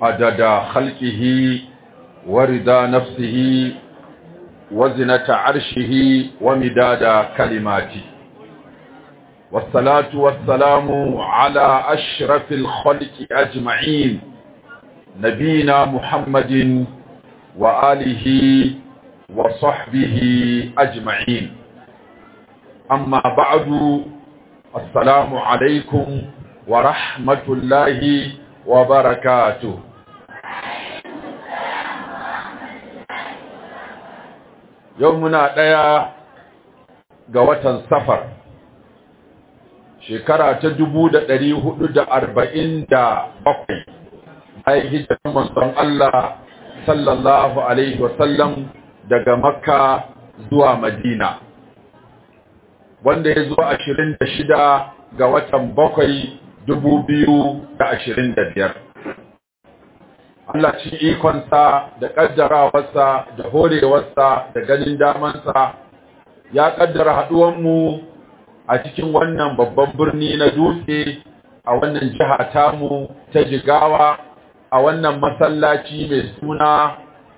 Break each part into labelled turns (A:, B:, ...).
A: عدد خلقه ورضا نفسه وزنة عرشه ومداد كلماته والصلاة والسلام على أشرف الخلق أجمعين نبينا محمد وآله وصحبه أجمعين أما بعد السلام عليكم ورحمة الله وبركاته يومنا ديا ga watan safar shekara ta dubu da ɗari hudu da arba'in da bakwai bayan hijirar manzon Allah sallallahu alaihi wasallam daga makka zuwa madina wanda ya zo ashirin da shida ga watan bakwai dubu biyu da ashirin da biyar Allah ci ikonsa da ƙaddarawarsa da horewarsa da ganin damansa ya ƙaddara haɗuwanmu a cikin wannan babban birni na dutse a wannan jiha tamu ta jigawa a wannan masallaci mai suna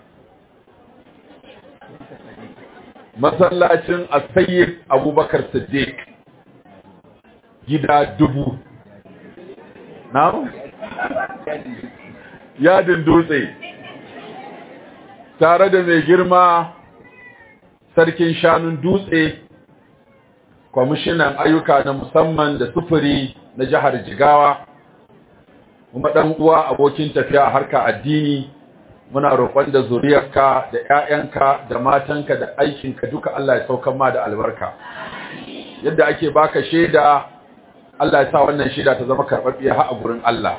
A: masallacin asayyid abubakar siddiq gida dubu na yadin dutse tare da mai girma sarkin shanun dutse kwamishinan ayyuka na musamman da sufuri na jihar jigawa kuma ɗan uwa abokin tafiya a harka addini muna roƙon da zuriyarka da ƴaƴanka da matanka da aikinka duka Allah ya saukar ma da albarka yadda ake baka shaida Allah ya sa wannan shaida ta zama karɓaɓɓiya har a gurin Allah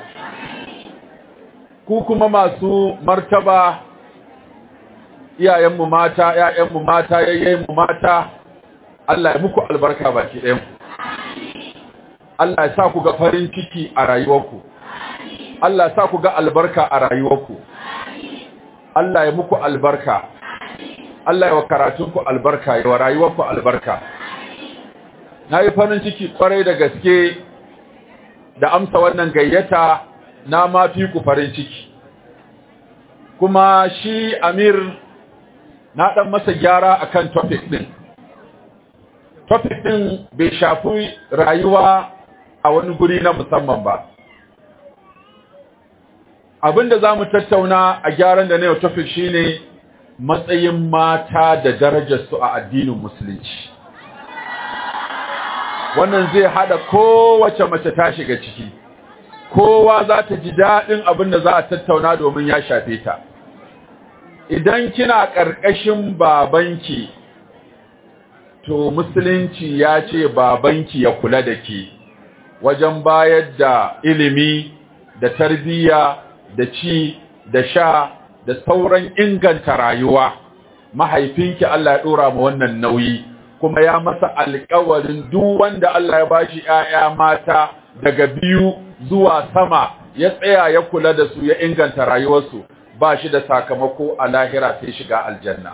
A: ku kuma masu martaba iyayenmu mata ƴaƴanmu mata yayyenmu mata Allah ya muku albarka baki ɗayan Allah ya sa ku ga farin ciki a rayuwarku Allah ya sa ku ga albarka a rayuwarku Allah ya muku albarka Allah ya wa karatunku albarka ya wa rayuwarku albarka na yi farin ciki kwarai da gaske da amsa wannan gayyata na ma fi ku farin ciki kuma shi amir na ɗan masa gyara akan topic ɗin topic ɗin bai shafi rayuwa a wani guri na musamman ba abinda za mu tattauna a gyaran da na yau topic shine matsayin mata da darajarsu a addinin musulunci wannan zai hada kowace mace ta shiga ciki kowa za ta ji daɗin abin da za a tattauna domin ya shafe ta idan kina ƙarƙashin babanki to musulunci ya ce babanki ya kula da ke wajen bayar da ilimi da tarbiyya da ci da sha da sauran inganta rayuwa mahaifinki Allah ya dora ma wannan nauyi kuma ya masa alƙawarin duk wanda Allah ya bashi ƴaƴa mata daga biyu zuwa sama ya tsaya ya kula da su ya inganta rayuwarsu ba shi da sakamako a lahira sai shiga aljanna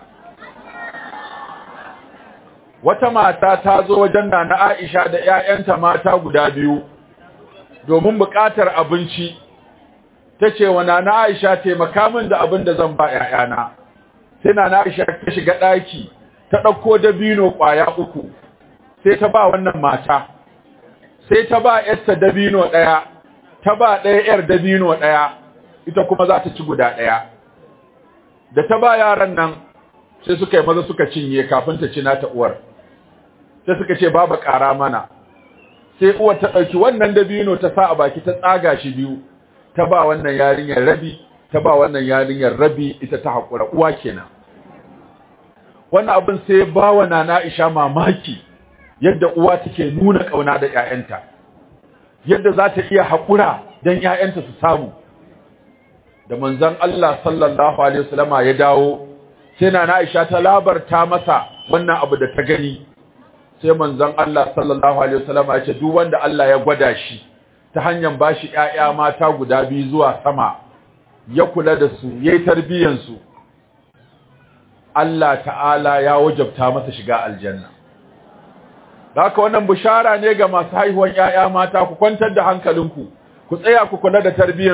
A: wata mata ta zo wajen Nana Aisha da ƴaƴanta mata guda biyu domin buƙatar abinci tace wa Nana Aisha taimaka min da abin da zan ba ƴaƴana sai Nana Aisha ta shiga ɗaki ta ɗauko dabino ƙwaya uku sai ta ba wannan mata sai ta ba ƴarta dabino ɗaya ta ba ɗaya ƴar dabino ɗaya ita kuma za ta ci guda ɗaya da ta ba yaran nan sai suka yi maza suka cinye kafin ta ci nata uwar sai suka ce babu ƙara mana sai uwar ta ɗauki wannan dabino ta sa a baki ta tsaga shi biyu ta ba wannan yarinyar rabi ta ba wannan yarinyar rabi ita ta haƙura uwa kenan wannan abin sai ba wa nana Aisha mamaki yadda uwa take nuna ƙauna da ƴaƴanta yadda za ta iya haƙura don ƴaƴanta su samu da manzon Allah sallallahu alaihi wasallama ya dawo sai nana Aisha ta labarta masa wannan abu da ta gani sai manzon Allah sallallahu alaihi wasallama ya ce duk wanda Allah ya gwada shi ta hanyar bashi ƴaƴa mata guda biyu zuwa sama ya kula da su yayi tarbiyyar su Allah ta'ala ya wajabta masa shiga aljanna haka wannan bishara ne ga masu haihuwan ƴaƴa mata ku kwantar da hankalinku ku tsaya ku kula da tarbiyyar su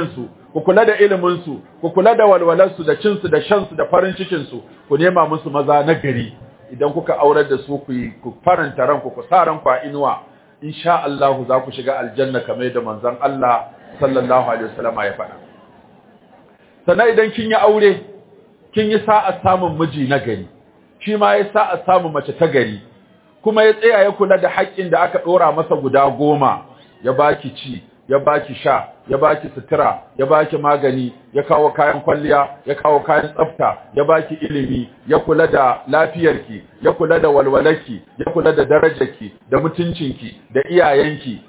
A: ku kula da ilimin su ku kula da walwalar su da cin su da shan su da farin cikin su ku nema musu maza na gari idan kuka aurar da su ku ku faranta ranku ku sa ranku a inuwa insha Allah za ku shiga aljanna kamar yadda manzon Allah sallallahu alaihi wasallam ya faɗa sannan idan kin yi aure kin yi sa'a samun miji na gari shi ma ya sa'a samun mace ta gari kuma ya tsaya ya kula da haƙƙin da aka ɗora masa guda goma ya baki ci ya baki sha ya baki sutura ya baki magani ya kawo kayan kwalliya ya kawo kayan tsafta ya baki ilimi ya kula da lafiyarki ya kula da walwalarki ya kula da darajarki da mutuncinki da iyayenki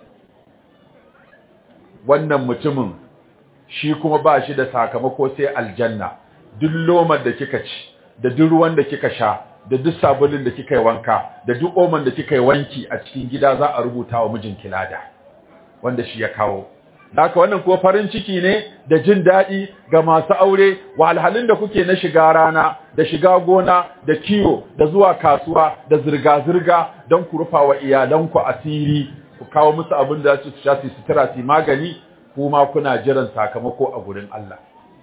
A: wannan mutumin shi kuma ba shi da sakamako sai aljanna duk lomar da kika ci da duk ruwan da kika sha da duk sabulin da kika yi wanka da duk oman da kika yi wanki a cikin gida za a rubuta wa mijinki lada wanda shi ya kawo haka wannan ko farin ciki ne da jin daɗi ga masu aure wahalhalun da kuke na shiga rana da shiga gona da kiwo da zuwa kasuwa da zirga-zirga don ku rufa wa iyalanku asiri ku kawo musu abin da su sha su sutura su magani kuma kuna jiran sakamako a gurin Allah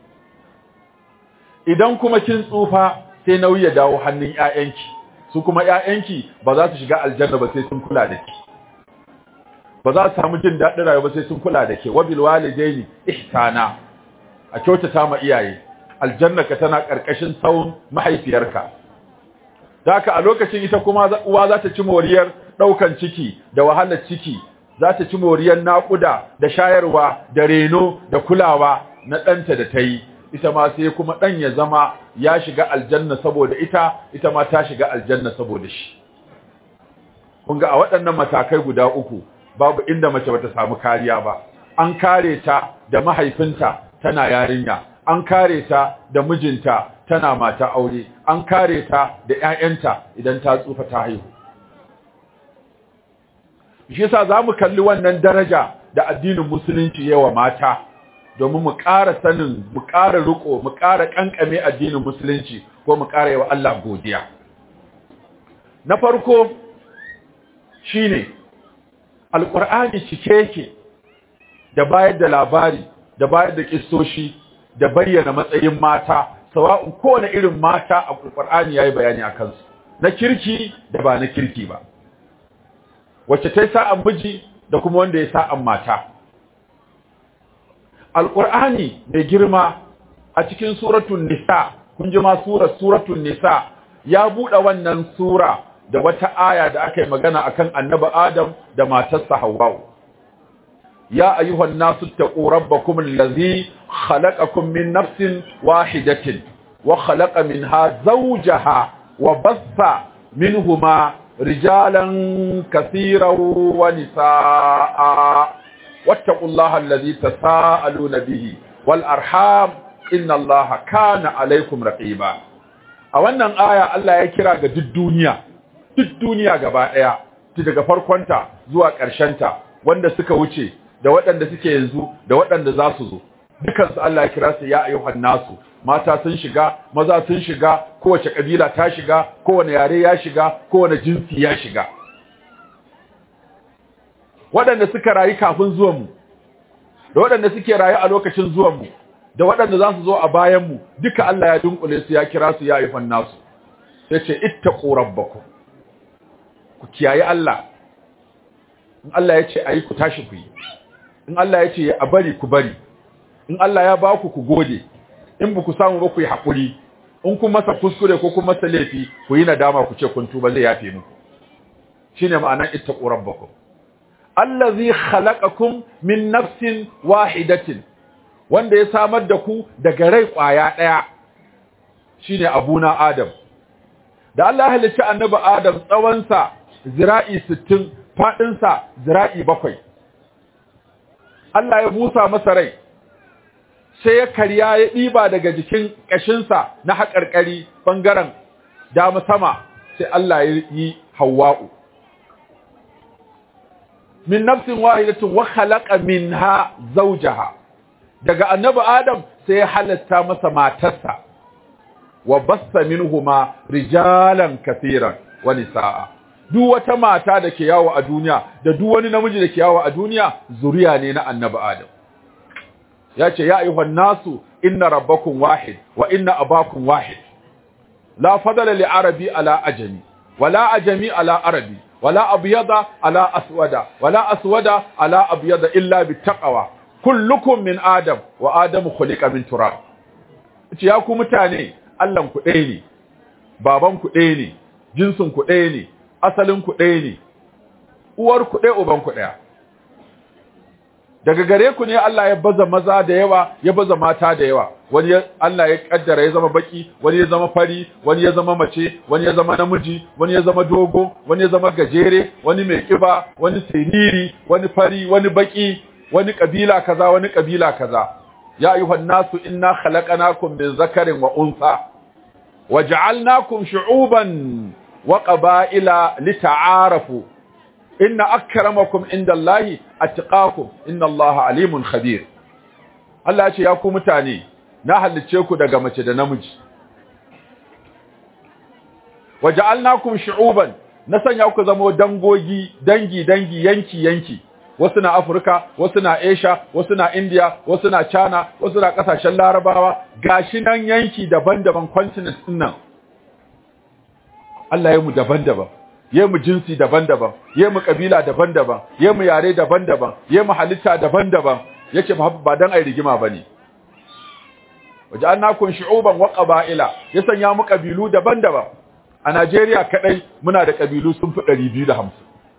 A: idan kuma kin tsufa sai nauyi ya dawo hannun ƴaƴanki su kuma ƴaƴanki ba za su shiga aljanna ba sai sun kula da ki ba za su samu jin daɗin rayuwa ba sai sun kula da ke wabil walidaini ihsana a kyautata ma iyaye aljanna ka tana karkashin tsawon mahaifiyarka haka a lokacin ita kuma uwa za ta ci moriyar ɗaukan ciki da wahalar ciki za ta ci moriyar naƙuda da shayarwa da reno da kulawa na ɗanta da ta yi ita ma sai kuma ɗan ya zama ya shiga aljanna saboda ita ita ma ta shiga aljanna saboda shi kun ga a waɗannan matakai guda uku babu inda mace bata samu kariya ba an kare ta da mahaifinta tana yarinya an kare ta da mijinta tana mata aure an kare ta da ƴaƴanta idan ta tsufa ta haihu shi yasa zamu kalli wannan daraja da addinin musulunci yawa mata domin mu ƙara sanin mu ƙara riko mu ƙara kankame addinin musulunci ko mu ƙara yawa Allah godiya na farko shine alƙur'ani cike yake da bayar da labari da bayar da kissoshi da bayyana matsayin mata sawa'un kowane irin mata a alƙur'ani yayi bayani a kansu na kirki da ba na kirki ba wacce ta yi sa'an miji da kuma wanda ya sa'an mata alƙur'ani mai girma a cikin suratun nisa kun ji ma surar suratun nisa ya buɗe wannan sura da wata aya da aka yi magana akan annabi Adam da matarsa Hawwa ya ayyuhan nasu taqu rabbakum allazi khalaqakum min nafsin wahidatin wa khalaqa minha zawjaha wa bassa minhuma rijalan katiran wa nisaa wattaqullaha allazi tasaaluna bihi wal arham inna allaha kana alaykum raqiba a wannan aya Allah ya kira ga duk duniya duk duniya gaba ɗaya ta daga farkonta zuwa ƙarshenta wanda suka wuce da waɗanda suke yanzu da waɗanda za su zo dukansu Allah ya kira su ya ayyuhan nasu mata sun shiga maza sun shiga kowace kabila ta shiga kowane yare ya shiga kowane jinsi ya shiga waɗanda suka rayu kafin zuwanmu da waɗanda suke rayu a lokacin zuwanmu da waɗanda za su zo a bayanmu duka Allah ya dunkule su ya kira su ya ayyuhan nasu sai ce ittaqu rabbakum ku kiyaye Allah in Allah ya ce ayi ku tashi ku yi in Allah ya ce a bari ku bari in Allah ya ba ku ku gode in ba ku samu ba ku yi haƙuri in kun masa kuskure ko kun masa laifi ku yi nadama ku ce kun tuba zai yafe muku shine ma'anar ittaqu rabbakum allazi khalaqakum min nafsin wahidatin wanda ya samar da ku daga rai kwaya daya shine abuna adam da Allah ya halicci annabi adam tsawonsa zira'i 60 fadinsa zira'i 7 Allah ya busa masa rai sai ya karya ya ɗiba daga jikin ƙashinsa na haƙarƙari ɓangaren dama sama sai Allah ya yi hawa'u min nafsin wahidatin wa khalaqa minha zawjaha daga annabi adam sai ya halatta masa matarsa wa bassa minhuma rijalan kaseeran wa nisaa duk wata mata da ke yawo a duniya da duk wani namiji da ke yawo a duniya zuriya ne na annabi adam ya ce ya ayyuhan nasu inna rabbakum wahid wa inna abakum wahid la fadala li arabi ala ajami wala ajami ala arabi wala abyada ala aswada wala aswada ala abyada illa bittaqwa kullukum min adam wa adamu khuliqa min turab ce ya ku mutane Allahn ku ɗaya ne baban ku ɗaya ne jinsin ku ɗaya ne asalin ku ɗaya ne uwar ku ɗaya uban ku ɗaya daga gare ku ne Allah ya baza maza da yawa ya baza mata da yawa wani Allah ya kaddara ya zama baki wani ya zama fari wani ya zama mace wani ya zama namiji wani ya zama dogo wani ya zama gajere wani mai kiba wani siriri wani fari wani baki wani kabila kaza wani kabila kaza ya ayyuhan nasu inna khalaqnakum min zakarin wa untha waja'alnakum shu'uban wa qaba'ila lita'arafu inna akramakum indallahi atqakum innallaha alimun khabir Allah ya ce ya ku mutane na halicce ku daga mace da namiji waja'alnakum shu'uban na sanya ku zama dangogi dangi dangi yanki yanki wasu na Afirka wasu na Asia wasu na India wasu na China wasu na kasashen Larabawa gashi nan yanki daban-daban continent din nan Allah ya mu daban-daban ya mu jinsi daban-daban ya mu kabila daban-daban ya mu yare daban-daban ya mu halitta daban-daban yace ba dan ai rigima bane waja'alnakum shu'uban wa qaba'ila ya sanya mu kabilu daban-daban a Najeriya kadai muna da kabilu sun fi 250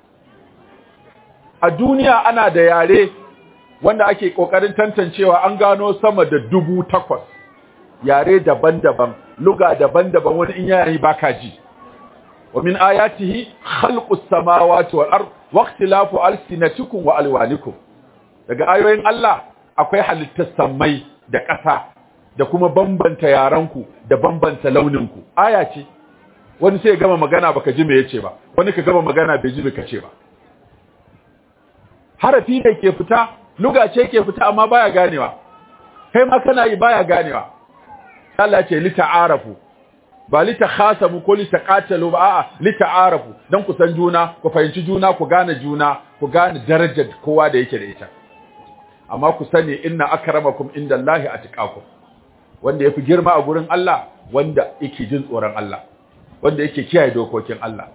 A: a duniya ana da yare wanda ake kokarin tantancewa an gano sama da dubu takwas yare daban-daban luga daban-daban wani in yayi baka ji wa min ayatihi khalqus samawati wal ard wa ikhtilafu alsinatikum wa alwanikum daga ayoyin Allah akwai halittar samai da ƙasa da kuma bambanta yaranku da bambanta launinku aya ce wani sai ya gama magana baka ji me yace ba wani ka gama magana bai ji me kace ba harafi ne ke fita luga ce ke fita amma baya ganewa kai ma kana yi baya ganewa Allah ce li ta'arafu ba li takhasamu ko li taqatalu ba a'a li ta'arafu dan ku san juna ku fahimci juna ku gane juna ku gane darajar kowa da yake da ita amma ku sani inna akramakum indallahi atqakum wanda yafi girma a gurin Allah wanda yake jin tsoron Allah wanda yake kiyaye dokokin Allah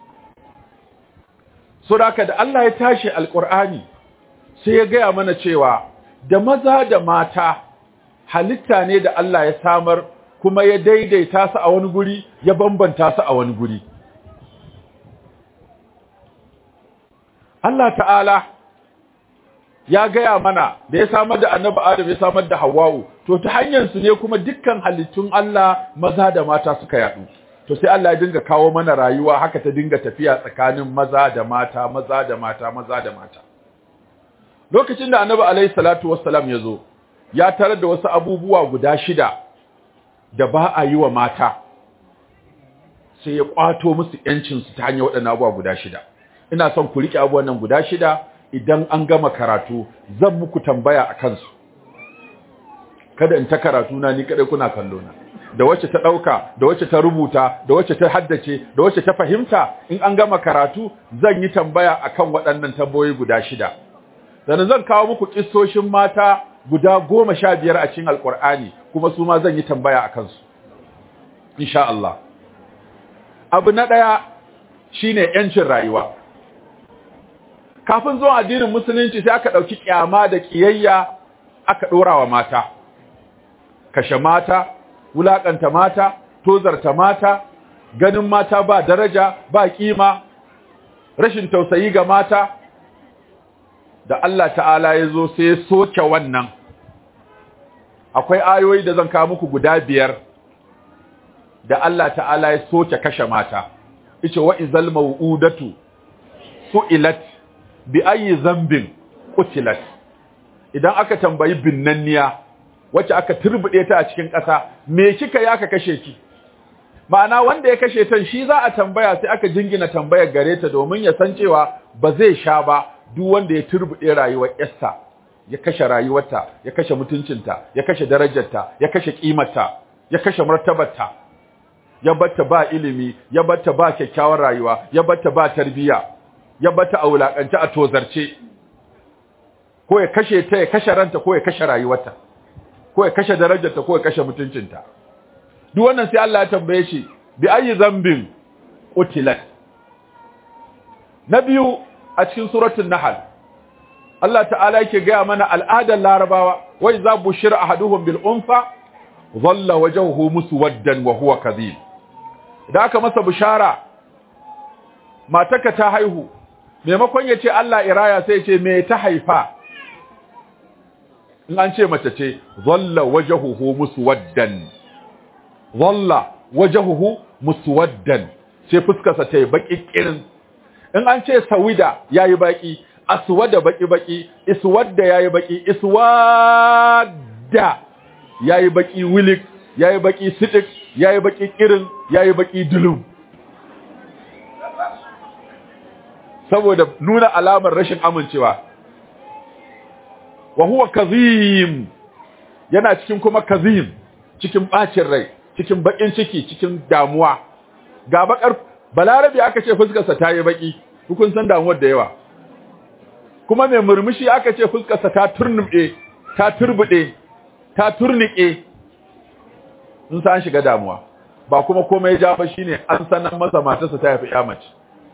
A: so da da Allah ya tashi alqur'ani sai ya gaya mana cewa da maza da mata halitta ne da Allah ya samar kuma ya daidaita su a wani guri ya bambanta su a wani guri Allah ta'ala ya gaya mana da ya samar da annabi Adam ya samar da Hawwa'u to ta hanyar su ne kuma dukkan halittun Allah maza da mata suka yadu to sai Allah ya dinga kawo mana rayuwa haka ta dinga tafiya tsakanin maza da mata maza da mata maza da mata lokacin da annabi alaihi salatu wassalam ya zo ya tarar da wasu abubuwa guda shida da ba a yi wa mata sai ya kwato musu yancinsu ta hanyar waɗannan abubuwa guda shida ina son ku riƙe abubuwan nan guda shida idan an gama karatu zan muku tambaya a kansu kada in ta karatu na ni kadai kuna kallo na da wacce ta ɗauka da wacce ta rubuta da wacce ta haddace da wacce ta fahimta in an gama karatu zan yi tambaya akan waɗannan tambayoyi guda shida sannan zan kawo muku kissoshin mata guda goma sha biyar a cikin alkur'ani kuma su ma zan yi tambaya a kansu insha Allah abu na ɗaya shine yancin rayuwa kafin zuwa addinin musulunci sai aka ɗauki ƙyama da ƙiyayya aka ɗora wa mata kashe mata wulaƙanta mata tozarta mata ganin mata ba daraja ba ƙima rashin tausayi ga mata da Allah ta'ala ya zo sai ya soke wannan akwai ayoyi da zan kawo muku guda biyar da Allah ta'ala ya soke kashe mata ice wa izal mau'udatu su'ilat bi ayi zambin qutilat idan aka tambayi binnanniya wacce aka turbude ta a cikin ƙasa me kika yi aka kashe ki ma'ana wanda ya kashe ta shi za a tambaya sai aka jingina tambayar gare ta domin ya san cewa ba zai sha ba duk wanda ya turbude rayuwar Esther ya kashe rayuwarta ya kashe mutuncinta ya kashe darajarta ya kashe kimarta ya kashe martabarta ya batta ba ilimi ya batta ba kyakkyawar rayuwa ya batta ba tarbiyya ya batta a wulakance a tozarce ko ya kashe ta ya kashe ranta ko ya kashe rayuwarta ko ya kashe darajarta ko ya kashe mutuncinta duk wannan sai Allah ya tambaye shi bi ayi zambin qutilat na biyu a cikin suratul nahl Allah ta'ala yake gaya mana al'adar larabawa wai za bushira ahaduhum bil unfa dhalla wajhuhu muswaddan wa huwa kadhib da aka masa bishara mataka ta haihu maimakon ya ce Allah iraya sai ya ce me ta haifa in an ce mace ce dhalla wajhuhu muswaddan dhalla wajhuhu muswaddan sai fuskarsa ta yi baki kirin in an ce sawida yayi baki aswada baki baki iswadda yayi baki iswadda yayi baki wilik yayi baki sidik yayi baki kirin yayi baki dulum saboda nuna alamar rashin amincewa wa huwa kazim yana cikin kuma kazim cikin bacin rai cikin bakin ciki cikin damuwa ga bakar balarabi aka ce fuskarsa ta yi baki hukun san damuwar da yawa kuma mai murmushi aka ce fuskarsa ta turnuɓe ta turbuɗe ta turnike sun san shiga damuwa ba kuma komai ja ba shine an sanan masa matarsa ta yafi mace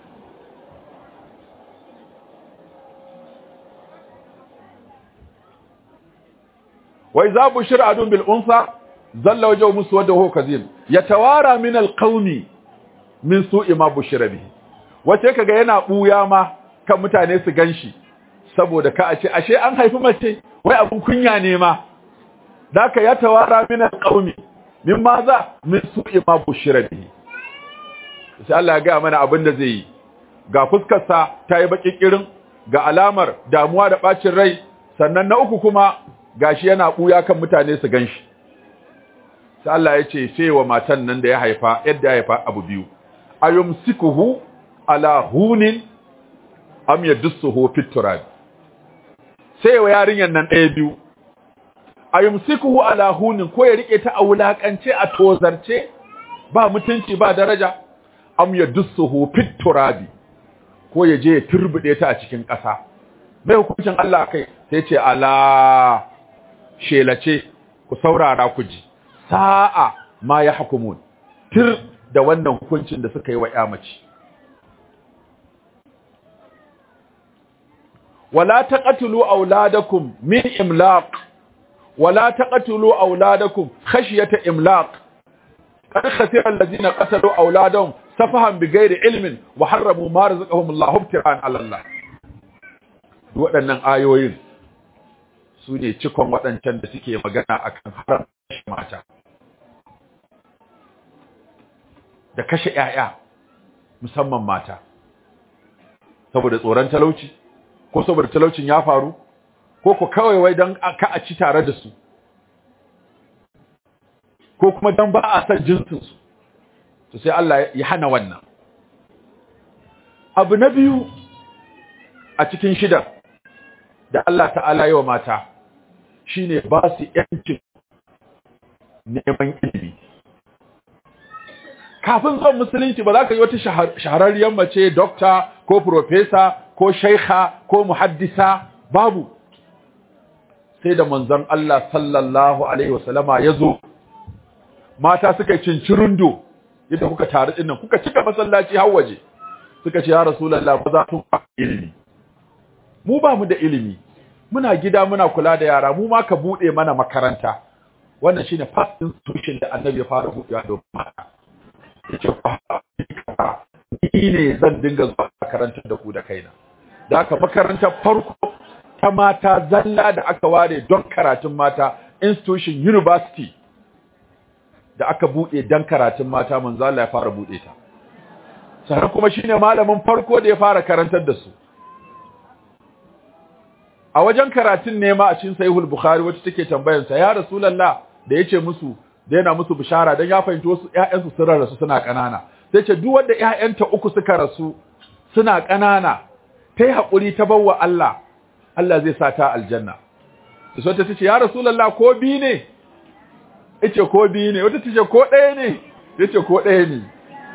A: wai za bushir adun bil unsa zalla wajhu muswadda huwa kazim yatawara min al qaumi min su'i ma bushira bihi wace kaga yana buya ma kan mutane su ganshi saboda ka a ce ashe an haifi mace wai abun kunya ne ma daka ya tawara min alqaumi min maza min su'i ma bushira bihi sai Allah ya ga mana abin da zai yi ga fuskar sa tayi baki kirin ga alamar damuwa da bacin rai sannan na uku kuma gashi yana buya kan mutane su ganshi sai Allah ya ce sai wa matan nan da ya haifa yadda ya haifa abu biyu ayumsikuhu ala hunin am yadussuhu fit turab sai wa yarinyan nan ɗaya biyu ayumsikuhu ala hunin ko ya rike ta a wulakance a tozarce ba mutunci ba daraja am yadussuhu fit turabi ko ya je ya turbude ta a cikin ƙasa mai hukuncin Allah kai sai ce ala shelace ku saurara ku ji sa'a ma ya hukumun tir da wannan hukuncin da suka yi wa ya mace wala taqatulu auladakum min imlaq wala taqatulu auladakum khashyata imlaq qad khasira alladhina qatalu auladahum safahan bighairi ilmin wa harramu ma razaqahum Allah ibtira'an 'ala Allah waɗannan ayoyin su ne cikon waɗancan da suke magana akan haram mata da kashe ‘ya'ya musamman mata saboda tsoron talauci ko saboda talaucin ya faru ko ku kawai wai don ka a ci tare da su ko kuma don ba a san jinsinsu to sai Allah ya hana wannan abu na biyu a cikin shida da Allah ta'ala yi wa mata shine ba su ‘yancin neman ilimi kafin zuwan musulunci ba za ka yi wata shahararriyar mace dokta ko profesa ko shaikha ko muhaddisa babu sai da manzon Allah sallallahu alaihi wasallama ya zo mata suka yi cincirundo yadda kuka taru dinnan kuka cika masallaci har waje suka ce ya rasulullah ba za tun ilimi mu ba mu da ilimi muna gida muna kula da yara mu ma ka bude mana makaranta wannan shine first institution da annabi ya fara buɗewa don mata yace ni ne zan dinga zuwa makarantar da ku da kaina da aka makarantar farko ta mata zalla da aka ware don karatun mata institution university da aka bude don karatun mata manzo Allah ya fara bude ta sannan kuma shine malamin farko da ya fara karantar da su a wajen karatun nema a cikin sahihul bukhari wacce take tambayar sa ya rasulullah da yace musu da yana musu bishara dan ya fahimci wasu ƴaƴansu sun rasu suna kanana sai ce duk wanda ƴaƴanta uku suka rasu suna kanana tai hakuri ta bawa Allah Allah zai sa ta aljanna sai ta ce ya rasulullah ko bi ne yace ko bi ne wata tace ko ɗaya ne yace ko ɗaya ne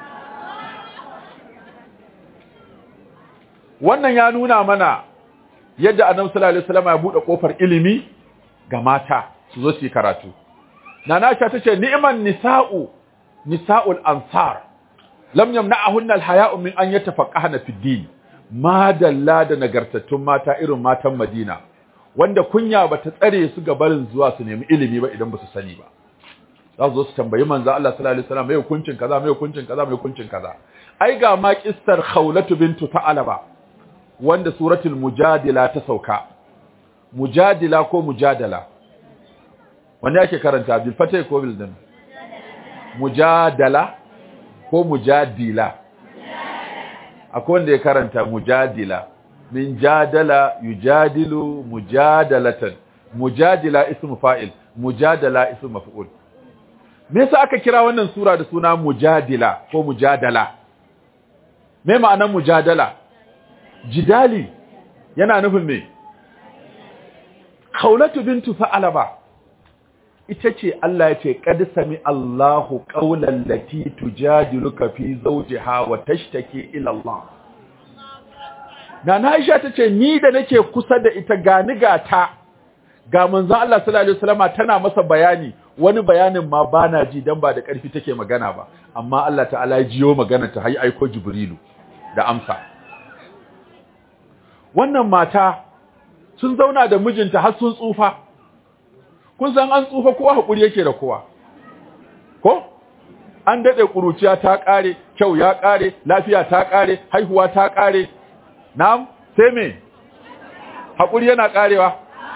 A: wannan ya nuna mana yadda annabi sallallahu alaihi wasallam ya bude kofar ilimi ga mata su zo su yi karatu nana Aisha tace ni'man nisa'u nisa'ul ansar lam yamna'ahunna al-haya'u min an yatafaqqahna fi din ma dalla da nagartattun mata irin matan Madina wanda kunya bata tsare su ga barin zuwa su nemi ilimi ba idan ba su sani ba za su zo su tambayi manzo Allah sallallahu alaihi wasallam mai hukuncin kaza mai hukuncin kaza mai hukuncin kaza ai ga ma kissar Khawlatu bintu Ta'alaba wanda suratul mujadila ta sauka mujadila ko mujadala wanda yake karanta bil fatay ko bil dam mujadala ko mujadila akwai wanda ya karanta mujadila min jadala yujadilu mujadalatan mujadila ismu fa'il mujadala ismu maf'ul me yasa aka kira wannan sura da suna mujadila ko mujadala me ma'anar mujadala jidali yana nufin me khawlatu bintu fa'alaba ita ce Allah ya ce qad sami Allahu qawlan lati tujadiluka fi zawjiha wa tashtaki ila Allah Nana Aisha tace ni da nake kusa da ita gani gata ga manzon Allah sallallahu alaihi wasallama tana masa bayani wani bayanin ma bana ji dan ba da karfi take magana ba amma Allah ta'ala ya jiyo magana ta hayi aiko Jibrilu da amsa wannan mata sun zauna da mijinta har sun tsufa kun san an tsufa kowa hakuri yake da kowa ko an dade kuruciya ta kare kyau ya kare lafiya ta kare haihuwa ta kare na'am sai me hakuri yana karewa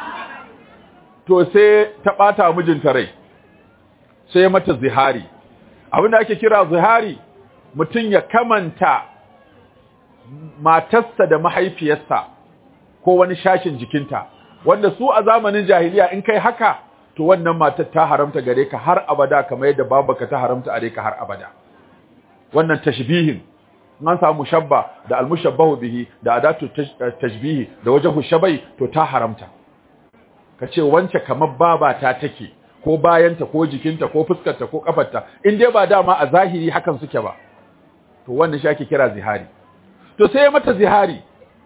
A: to sai ta bata mijinta rai sai mata zihari abinda ake kira zihari mutum ya kamanta matarsa da mahaifiyarsa ko wani shashin jikinta wanda su a zamanin jahiliya in kai haka to wannan matar ta haramta gare ka har abada kamar yadda babaka ta haramta gare ka har abada wannan tashbihin an samu shabba da almushabbahu bihi da adatu tashbihi da wajhu shabai to ta haramta kace wance kamar babata take ko bayanta ko jikinta ko fuskarta ko kafarta in dai ba dama a zahiri hakan suke ba to wannan shi ake kira zihari to sai ya mata zihari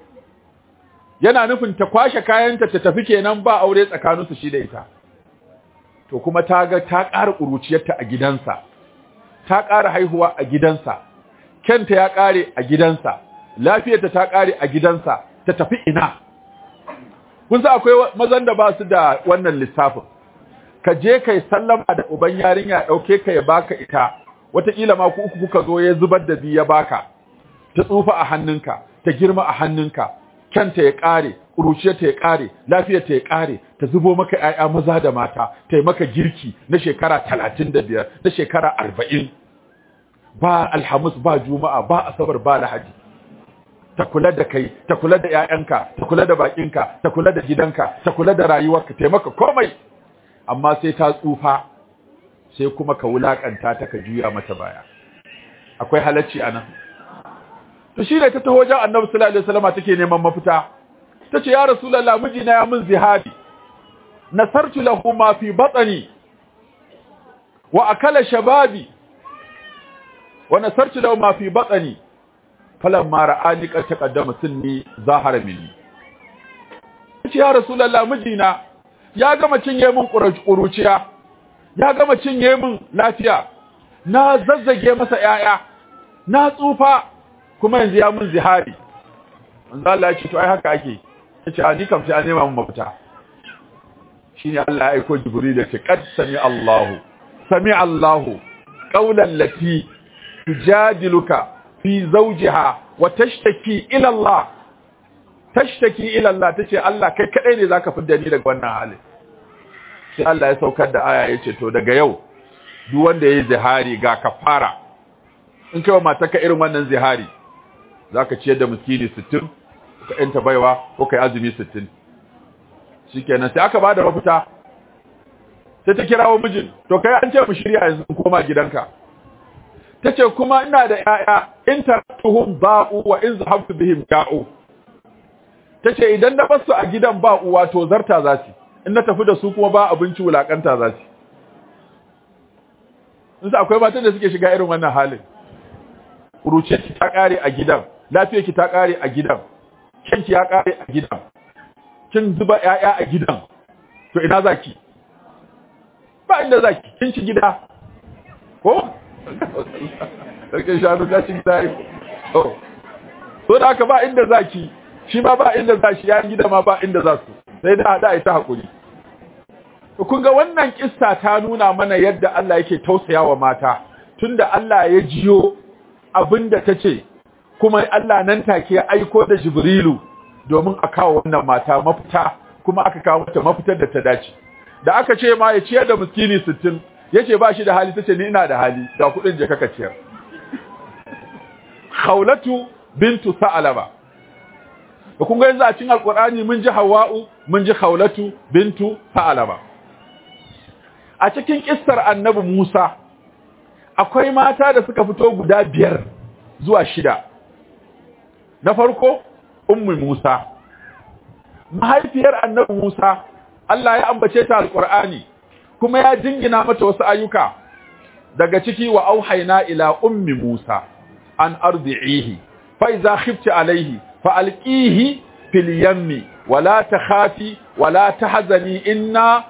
A: yana nufin ta kwashe kayanta ta tafi kenan ba aure tsakaninsu shi da ita to kuma ta ga ta ƙara ƙuruciyarta a gidansa ta ƙara haihuwa a gidansa kenta ya ƙare a gidansa lafiyarta ta ƙare a gidansa ta tafi ina kun sa akwai mazan da ba su da wannan lissafin ka je kai sallama da uban yarinya ɗauke ka ya baka ita wataƙila ma ku uku kuka zo ya zubar da biyu ya baka ta tsufa a hannunka ta girma a hannunka kyanta ya ƙare ƙuruciyarta ya ƙare lafiyarta ya ƙare ta zubo maka ‘ya'ya maza da mata ta yi maka girki na shekara talatin da biyar na shekara arba'in ba alhamis ba juma'a ba asabar ba lahadi ta kula da kai ta kula da ‘ya'yanka ta kula da baƙinka ta kula da gidanka ta kula da rayuwarka ta maka komai amma sai ta tsufa sai kuma ka wulaƙanta ta ka juya mata baya akwai halacci a nan to shi ne ta taho wajen annabi sallallahu alaihi wasallam take neman mafita tace ya rasulullah mijina ya min zihabi nasartu lahu ma fi batni wa akala shababi wa nasartu lahu ma fi batni falamma ra'ani qad taqaddama sunni zahara minni tace ya rasulullah mijina ya gama cinye min kuruciya ya gama cinye min lafiya na zazzage masa yaya na tsufa kuma yanzu ya mun zihari manzo Allah ya ce to ai haka ake yace a ni kam sai an nema mun mafita shine Allah ya aika Jibril ya ce qad sami Allahu sami Allahu qawlan lati tujadiluka fi zawjiha wa tashtaki ila Allah tashtaki ila Allah tace Allah kai kadai ne zaka fidda ni daga wannan hali sai Allah ya saukar da aya yace to daga yau duk wanda yayi zihari ga kafara in kai wa matarka irin wannan zihari zaka ciyar da miskini 60 ka yanta baiwa ko kai azumi 60 shikenan sai aka bada mafita sai ta kirawo mijin to kai an ce mu shirya yanzu koma gidanka tace kuma ina da yaya in taratuhum ba'u wa in zahabtu bihim ja'u tace idan na basu a gidan ba uwa to zarta zasu in na tafi da su kuma ba abinci wulakanta zasu in sa akwai matan da suke shiga irin wannan halin kuruce ki ta kare a gidan lafiyar ki ta kare a gidan kanki ya kare a gidan kin zuba ƴaƴa a gidan to ina zaki ba inda zaki kin ci gida ko sarkin shanu ta ci gida to so da haka ba inda zaki shi ma ba inda za shi yayin gida ma ba inda za su sai da hada ita hakuri to kun ga wannan kissa ta nuna mana yadda Allah yake tausayawa mata tunda Allah ya jiyo abinda tace kuma Allah nan take ya aiko da Jibrilu domin a kawo wannan mata mafita kuma aka kawo mata mafitar da ta dace da aka ce ma ya ciyar da miskini 60 yace ba shi da hali tace ni ina da hali ga kudin je kaka ciyar Khawlatu bintu Sa'alaba da kun ga yanzu a cikin alkur'ani mun ji hawa'u mun ji khawlatu bintu sa'alaba a cikin kissar annabi Musa akwai mata da suka fito guda biyar zuwa shida na farko ummu Musa mahaifiyar annabi Musa Allah ya ambace ta alkur'ani kuma ya jingina mata wasu ayyuka daga ciki wa auhayna ila ummi Musa an ardi'ihi fa iza khifti alayhi فألقيه في اليم ولا تخافي ولا تحزني إنا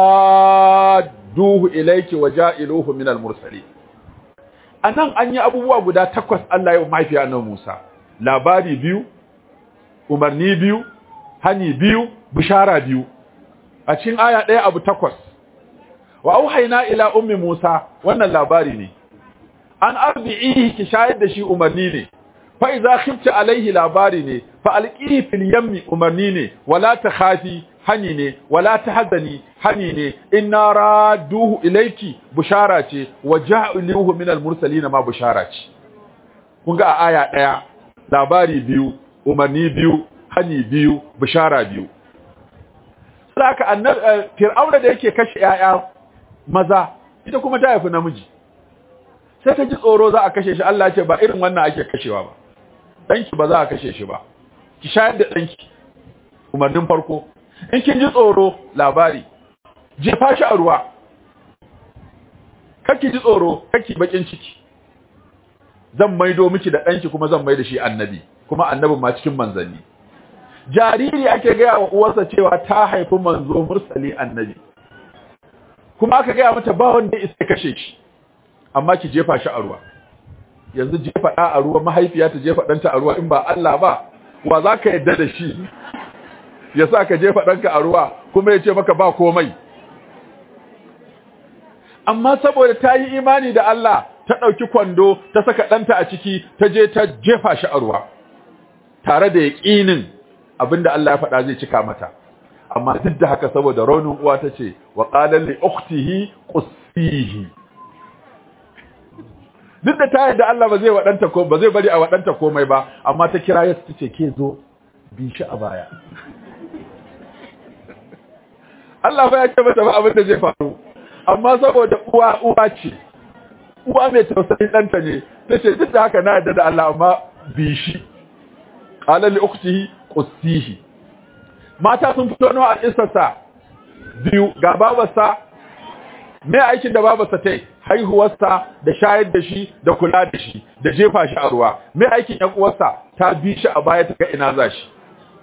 A: رادوه إليك وجائلوه من المرسلين anan an yi abubuwa guda takwas Allah ya mahaifi annabi Musa labari biyu umarni biyu hani biyu bishara biyu a cikin aya ɗaya abu takwas wa auhayna ila ummi Musa wannan labari ne an arbi'ihi ki shayar da shi umarni ne fa iza khifti alaihi labari ne fa alqihi fil yammi umarni ne wala takhafi hani ne wala tahzani hani ne inna raduhu ilayki bushara ce waja'aluhu minal mursalin ma bushara ce kun ga a aya daya labari biyu umarni biyu hani biyu bushara biyu saka annabi fir'auna da yake kashe yaya maza ita kuma ta haifi namiji sai ta ji tsoro za a kashe shi Allah ya ce ba irin wannan ake kashewa ba danki ba za a kashe shi ba ki shayar da danki umarnin farko in kin ji tsoro labari jefa shi a ruwa kake ji tsoro kake bakin ciki zan maido miki da danki kuma zan maida shi annabi kuma annabin ma cikin manzanni jariri ake gaya wa uwarsa cewa ta haifi manzo mursali annabi kuma aka gaya mata ba wanda ya isa kashe shi amma ki jefa shi a ruwa yanzu jefa ɗa a ruwa mahaifiya ta jefa ɗanta a ruwa in ba Allah ba wa za ka yadda da shi ya sa ka jefa ɗanka a ruwa kuma ya ce maka ba komai amma saboda ta yi imani da Allah ta ɗauki kwando ta saka ɗanta a ciki ta je ta jefa shi a ruwa tare da yaƙinin abinda Allah ya faɗa zai cika mata amma duk da haka saboda raunin uwa ta ce wa ƙalar li uktihi qussihi duk da ta yadda Allah ba zai waɗanta ko ba zai bari a waɗanta komai ba amma ta kira yasu ta ce ke zo bi shi a baya Allah ba ya ce mata ba abin da zai faru amma saboda uwa uwa ce uwa mai tausayin ɗanta ne ta ce duk da haka na yadda da Allah amma bi shi qala li ukhtihi qussihi mata sun fito nawa a kissarsa biyu ga babarsa me aikin da babarsa ta yi haihuwarsa da shayar da shi da kula da shi da jefa shi a ruwa me aikin ƴan uwarsa ta bi shi a baya ta ga ina za shi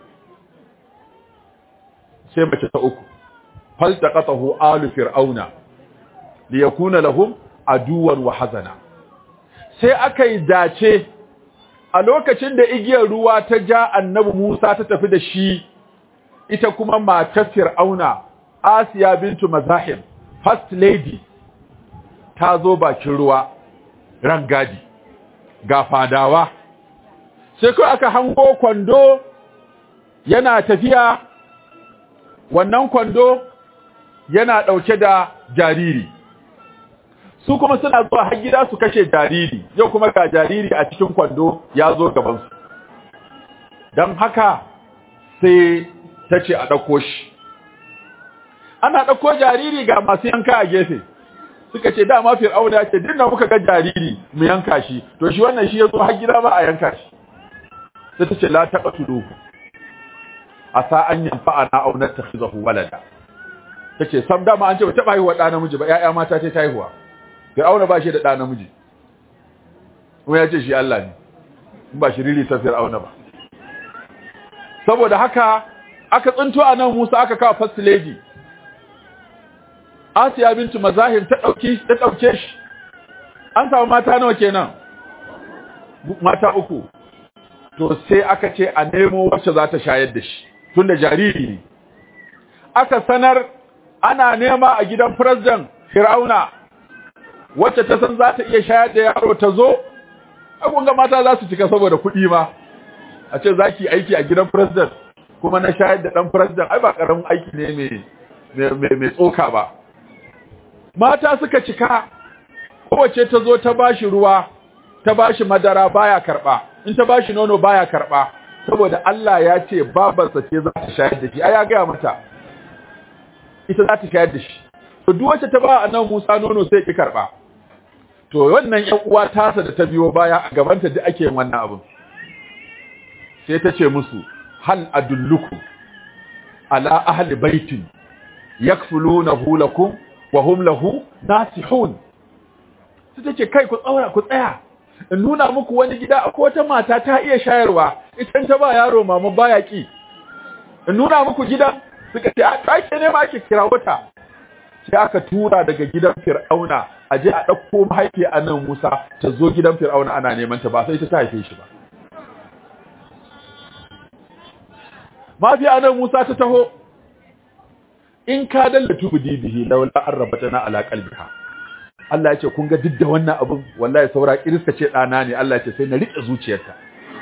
A: sai mace ta uku faltaqatahu alu fir'auna liyakuna lahum aduwan wa hazana sai aka yi dace a lokacin da igiyar ruwa ta ja annabi Musa ta tafi da shi ita kuma matar fir'auna Asiya bintu Mazahim first lady ta zo bakin ruwa rangadi ga fadawa sai kai aka hango kwando yana tafiya wannan kwando yana ɗauke da jariri su kuma suna zuwa har gida su kashe jariri yau kuma ga jariri a cikin kwando ya zo gabansu don haka sai ta ce a ɗauko shi ana ɗauko jariri ga masu yanka a gefe suka ce dama fir'auna ya ce dinna muka ga jariri mu yanka shi to shi wannan shi ya zo har gida ba a yanka shi sai ta ce la taqtuluhu asa an yanfa'ana aw nattakhizahu walada tace sam dama an ce ba taba haihuwa da namiji ba yaya mata ta haihuwa Fir'auna ba shi da da namiji kuma ya ce shi Allah ne in ba shi rili ta Fir'auna ba saboda haka aka tsinto a nan Musa aka kawo first lady Asiya bintu Mazahim ta dauki ta dauke shi an samu mata nawa kenan mata uku to sai aka ce a nemo wacce za ta shayar da shi tunda jariri ne aka sanar ana nema a gidan president Firauna wacce ta san za ta iya shayar da yaro ta zo abun ga mata za su cika saboda kuɗi ma a ce za ki aiki a gidan president kuma na shayar da ɗan president ai ba ƙaramin aiki ne mai tsoka ba mata suka cika kowace ta zo ta bashi ruwa ta bashi madara baya karɓa in ta bashi nono baya karɓa saboda Allah ya ce babarsa ce za ta shayar da shi ai ya gaya mata ita za ta shayar da shi to duk wacce ta ba annabi Musa nono sai ki karɓa to wannan ƴan uwa tasa da ta biyo baya a gabanta duk ake yin wannan abin sai ta ce musu hal adulluku ala ahli baitin yakfulunahu lakum wa hum lahu nasihun sai ta ce kai ku tsaura ku tsaya in nuna muku wani gida akwai wata mata ta iya shayarwa ita ta ba yaro mama baya ki in nuna muku gida suka ce a kake ne ma ake kira wata sai aka tura daga gidan fir'auna a je a ɗauko mahaifi a nan musa ta zo gidan fir'auna ana neman ta ba sai ta haife shi ba mafi a nan musa ta taho in ka dalla tubudi bihi laula an rabatana ala qalbiha Allah ya ce kun ga duk da wannan abin wallahi saura kiriska ce dana ne Allah ya ce sai na rike zuciyarta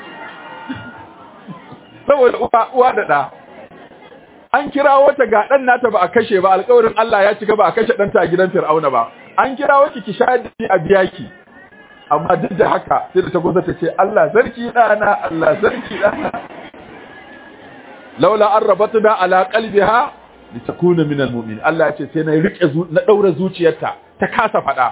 A: saboda uwa uwa da da an kira wata ga dan nata ba a kashe ba alƙawarin Allah ya cika ba a kashe danta a gidan Fir'auna ba an kira wata ki shayar da a biya ki amma duk da haka sai da ta kusa ta ce Allah sarki dana Allah sarki dana laula an rabatna ala qalbiha litakuna min almu'min Allah ya ce sai na rike na daura zuciyarta ta kasa fada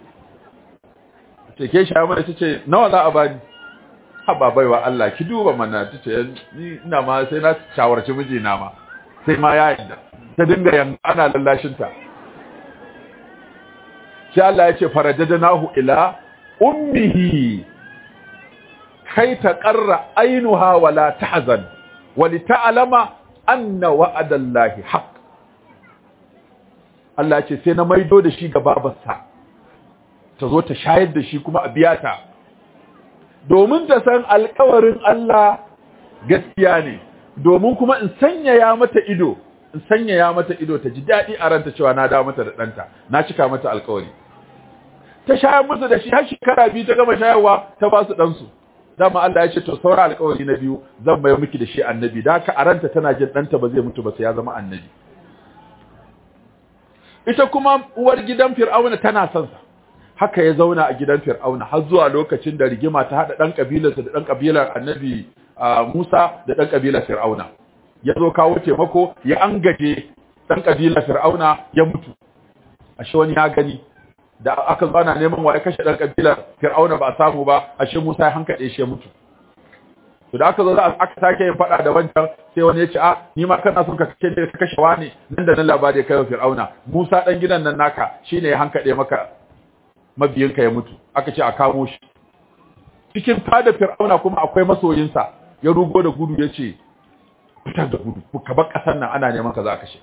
A: ce ke shi amma tace nawa za a bani haba baiwa Allah ki duba mana tace ni ina ma sai na shawarci mijina ma sai ma ya yadda ta dinga yan ana lallashin ta sai Allah ya ce farajadnahu ila ummihi kai ta qarra ainuha wala tahzan walita'lama anna wa'adallahi haqq Allah ce sai na maido da shi ga babarsa ta zo ta shayar da shi kuma a biya ta domin ta san alƙawarin Allah gaskiya ne domin kuma in sanyaya mata ido in sanyaya mata ido ta ji daɗi a ranta cewa na dawo mata da ɗanta na cika mata alƙawari ta shayar musu da shi har shekara biyu ta gama shayarwa ta ba su ɗansu dama Allah ya ce to saura alƙawari na biyu zan mai miki da shi annabi da haka a ranta tana jin ɗanta ba zai mutu ba sai ya zama annabi ita kuma uwar gidan fir'auna tana son sa haka ya zauna a gidan fir'auna har zuwa lokacin da rigima ta hada dan kabilarsa da dan kabilar annabi Musa da dan kabilar fir'auna ya zo kawo taimako ya angaje dan kabilar fir'auna ya mutu ashe wani ya gani da aka zo ana neman wa ya kashe dan kabilar fir'auna ba samu ba ashe Musa ya hankade shi ya mutu to da aka zo aka sake yin fada da wancan sai wani ya ce a ni ma kana son ka kace ne ka kashe wani nan da nan labari kai wa fir'auna Musa dan gidan nan naka shine ya hankade maka mabiyinka ya mutu aka ce a kamo shi cikin fada fir'auna kuma akwai masoyinsa ya rugo da gudu ya ce fitar da gudu ka bar kasar nan ana neman ka za ka kashe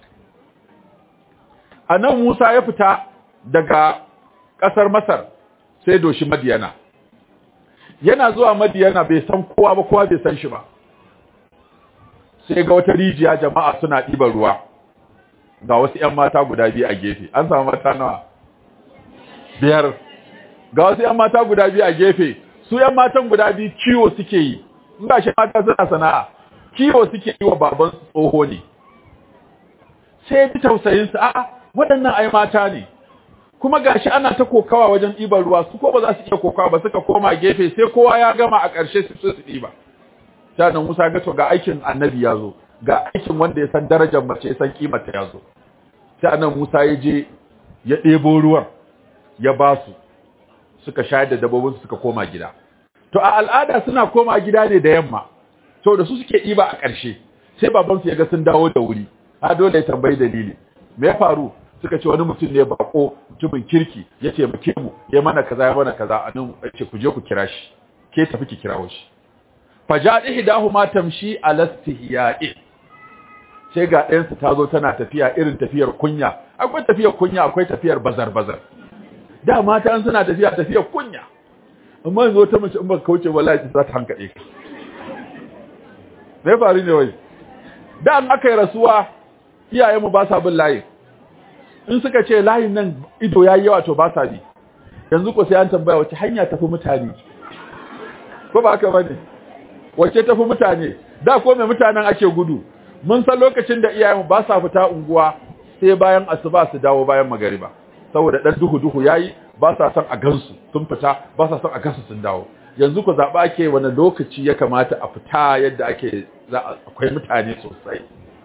A: a nan Musa ya fita daga kasar Masar sai doshi Madiyana yana zuwa Madiyana bai san kowa ba kowa bai san shi ba sai ga wata rijiya jama'a suna ɗiban ruwa ga wasu ƴan mata guda biyu a gefe an samu mata nawa biyar ga wasu ƴan mata guda biyu a gefe su ƴan matan guda biyu kiwo suke yi in ga shi mata suna sana'a kiwo suke yi wa baban tsoho ne sai ya ji tausayin su a'a waɗannan ai mata ne kuma gashi ana ta kokawa wajen ɗiban ruwa su ko ba za su iya kokawa ba suka koma gefe sai kowa ya gama a ƙarshe su su ɗiba sannan Musa ga to ga aikin annabi ya zo ga aikin wanda ya san darajar mace ya san kimanta ya zo sai annabi Musa ya je ya ɗebo ruwan ya ba su suka shayar da dabbobin suka koma gida to a al'ada suna koma gida ne da yamma da su suke ɗiba a ƙarshe sai babansu ya ga sun dawo da wuri a dole ya tambayi dalili me ya faru suka ce wani mutum ne bako mutumin kirki ya taimake mu ya mana kaza ya mana kaza anan ce ku je ku kira shi ke tafi ki kirawo shi fajad ihdahuma tamshi ala istihya'i sai ga ɗayansu ta zo tana tafiya irin tafiyar kunya akwai tafiyar kunya akwai tafiyar bazar-bazar da mata an suna tafiya tafiyar kunya amma yanzu ta mace in ba kauce wallahi za ta hankali ka me faru ne wai da an aka yi rasuwa iyayenmu ba sa bin layi in suka ce layin nan ido ya yi yawa to ba sa bi yanzu ko sai an tambaya wace hanya tafi mutane ko ba haka bane wace tafi mutane da ko mai mutanen ake gudu mun san lokacin da iyayenmu ba sa fita unguwa sai bayan asuba su dawo bayan magariba saboda dan duhu duhu yayi ba sa son a gansu sun fita ba sa son a gansu sun dawo yanzu ku zaba ake wani lokaci ya kamata a fita yadda ake akwai mutane sosai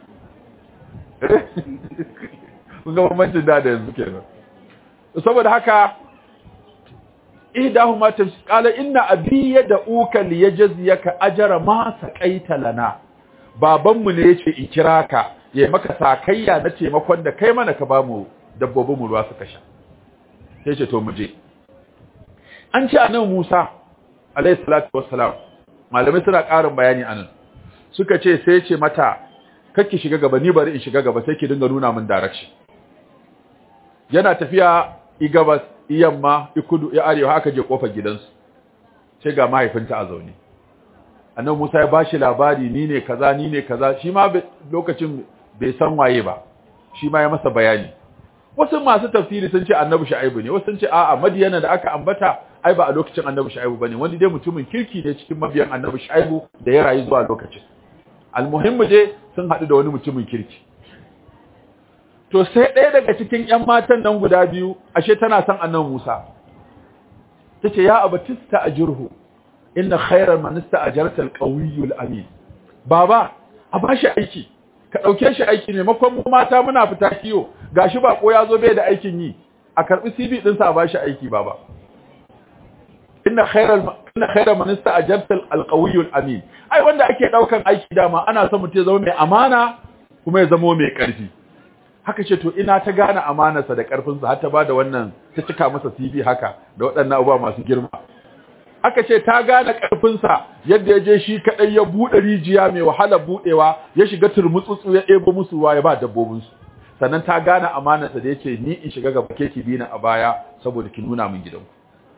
A: kun ga bambancin da da yanzu kenan saboda haka ihdahuma qala inna abi yad'uka liyajziyaka ajra ma saqaita lana babanmu ne yace in kira ka ya maka sakayya na taimakon da kai mana ka bamu dabbobin mu ruwa suka sha sai ce to muje an ce annabi Musa alayhi salatu wassalam malamai suna ƙarin bayani anan suka ce sai ce mata kake shiga gaba ni bari in shiga gaba sai ki dinga nuna min direction yana tafiya i gabas i yamma i kudu i arewa haka je kofar gidansu sai ga mahaifinta a zaune annabi Musa ya bashi labari ni ne kaza ni ne kaza shi ma lokacin bai san waye ba shi ma ya masa bayani wasu masu tafsiri sun ce annabi Shu'aibu ne wasu sun ce a'a Madiyana da aka ambata ai ba a lokacin annabi Shu'aibu bane wanda dai mutumin kirki ne cikin mabiyan annabi Shu'aibu da ya rayu zuwa lokacin almuhimmu je sun haɗu da wani mutumin kirki to sai ɗaya daga cikin ƴan matan nan guda biyu ashe tana son annabi Musa tace ya abatista ajruhu inna khayra man ista'jarta al-qawiyyu al-amin baba a bashi aiki ka dauke shi aiki ne makon mu mata muna fita kiyo gashi ba ko yazo bai da aikin yi a karbi CV din sa a bashi aiki baba inna khayra inna khayra man ista'jarta al-qawiyyu al-amin ai wanda ake daukan aiki dama ana son mutum ya zama mai amana kuma ya zama mai karfi haka ce to ina ta gane amanarsa da karfinsa har ta bada wannan ta cika masa CV haka da waɗannan abubuwa masu girma aka ce ta gane ƙarfinsa yadda ya je shi kaɗai ya buɗe rijiya mai wahalar buɗewa ya shiga turmutsutsu ya ɗebo musu ruwa ya ba dabbobinsu sannan ta gane amanarsa da ya ce ni in shiga gaba ke ki bina a baya saboda ki nuna min gidanku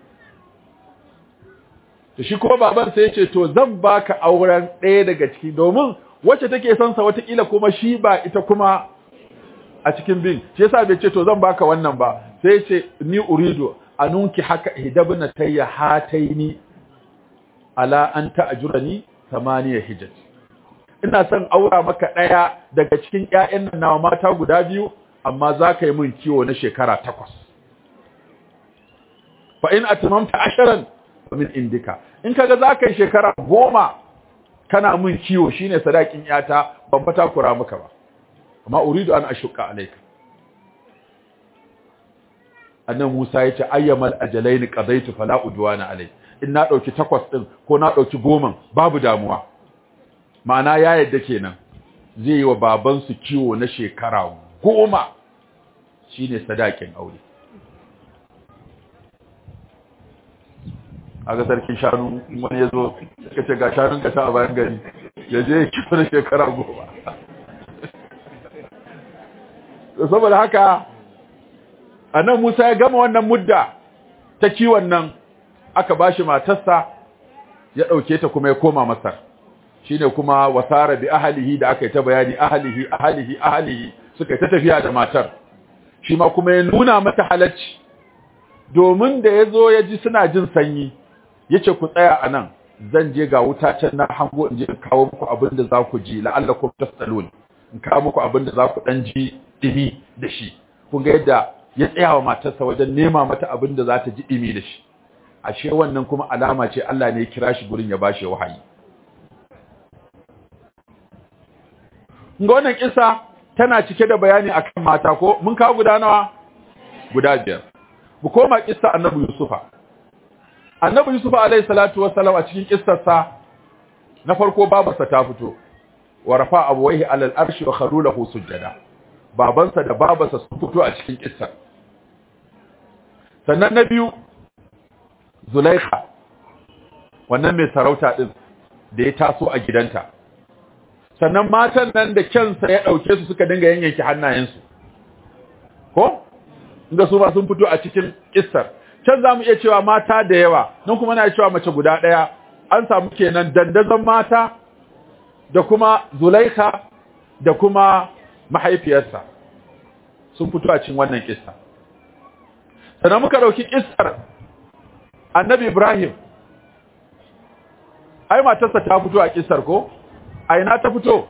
A: da shi kuma baban sai ya ce to zan baka auren ɗaya daga ciki domin wacce take son sa watakila kuma shi ba ita kuma a cikin bin shi yasa bai ce to zan baka wannan ba sai ya ce ni uridu anunki haka hidabna tayya hataini ala an ta'jurani thamaniya hijaj ina son aura maka daya daga cikin ƴaƴan nan nawa mata guda biyu amma zaka yi min kiwo na shekara takwas fa in atmamta asharan min indika in kaga zaka yi shekara goma kana min kiwo shine sadakin yata ban fata kura maka ba amma uridu an ashqa alayka annan Musa yace ayyamal ajalaini qadaitu fala udwana alai in na dauki takwas din ko na dauki goma babu damuwa ma'ana ya yadda kenan zai yi wa baban su kiwo na shekara goma shine sadakin aure aga sarkin shanu wani yazo suka ce ga shanun ka ta a bayan gari ya je kiwo na shekara goma saboda haka anan Musa ya gama wannan mudda ta kiwon nan aka bashi matarsa ya dauke ta kuma ya koma Masar shine kuma wasara bi ahlihi da aka yi ta bayani ahlihi ahlihi ahlihi suka ta tafiya da matar shi ma kuma ya nuna mata halacci domin da yazo ya ji suna jin sanyi yace ku tsaya anan zan je ga wuta can na hango in je in kawo muku abin da za ku ji la'allakum tasalun in kawo muku abin da za ku dan ji dimi da shi kun ga yadda ya tsaya wa matarsa wajen nema mata abin da za ta ji ɗimi da shi ashe wannan kuma alama ce Allah ne ya kira shi gurin ya bashi wahayi ga wannan kisa tana cike da bayani akan mata ko mun kawo guda nawa guda biyar mu koma kissa annabi yusufa annabi yusufa alaihi salatu wassalam a cikin kissarsa na farko babarsa ta fito wa rafa abawaihi alal arshi wa kharu lahu sujada babansa da babarsa sun fito a cikin kissar sannan na biyu Zulaikha wannan mai sarauta din da ya taso a gidanta sannan matan nan da kyansa ya ɗauke su suka dinga yanyanki hannayensu ko inda su ba sun fito a cikin kissar can za mu iya cewa mata da yawa nan kuma na cewa mace guda ɗaya an samu kenan dandazon mata da kuma zulaika da kuma mahaifiyarsa sun fito a cikin wannan kissa sannan muka ɗauki kissar annabi ibrahim ai matarsa ta fito a kissar ko a ina ta fito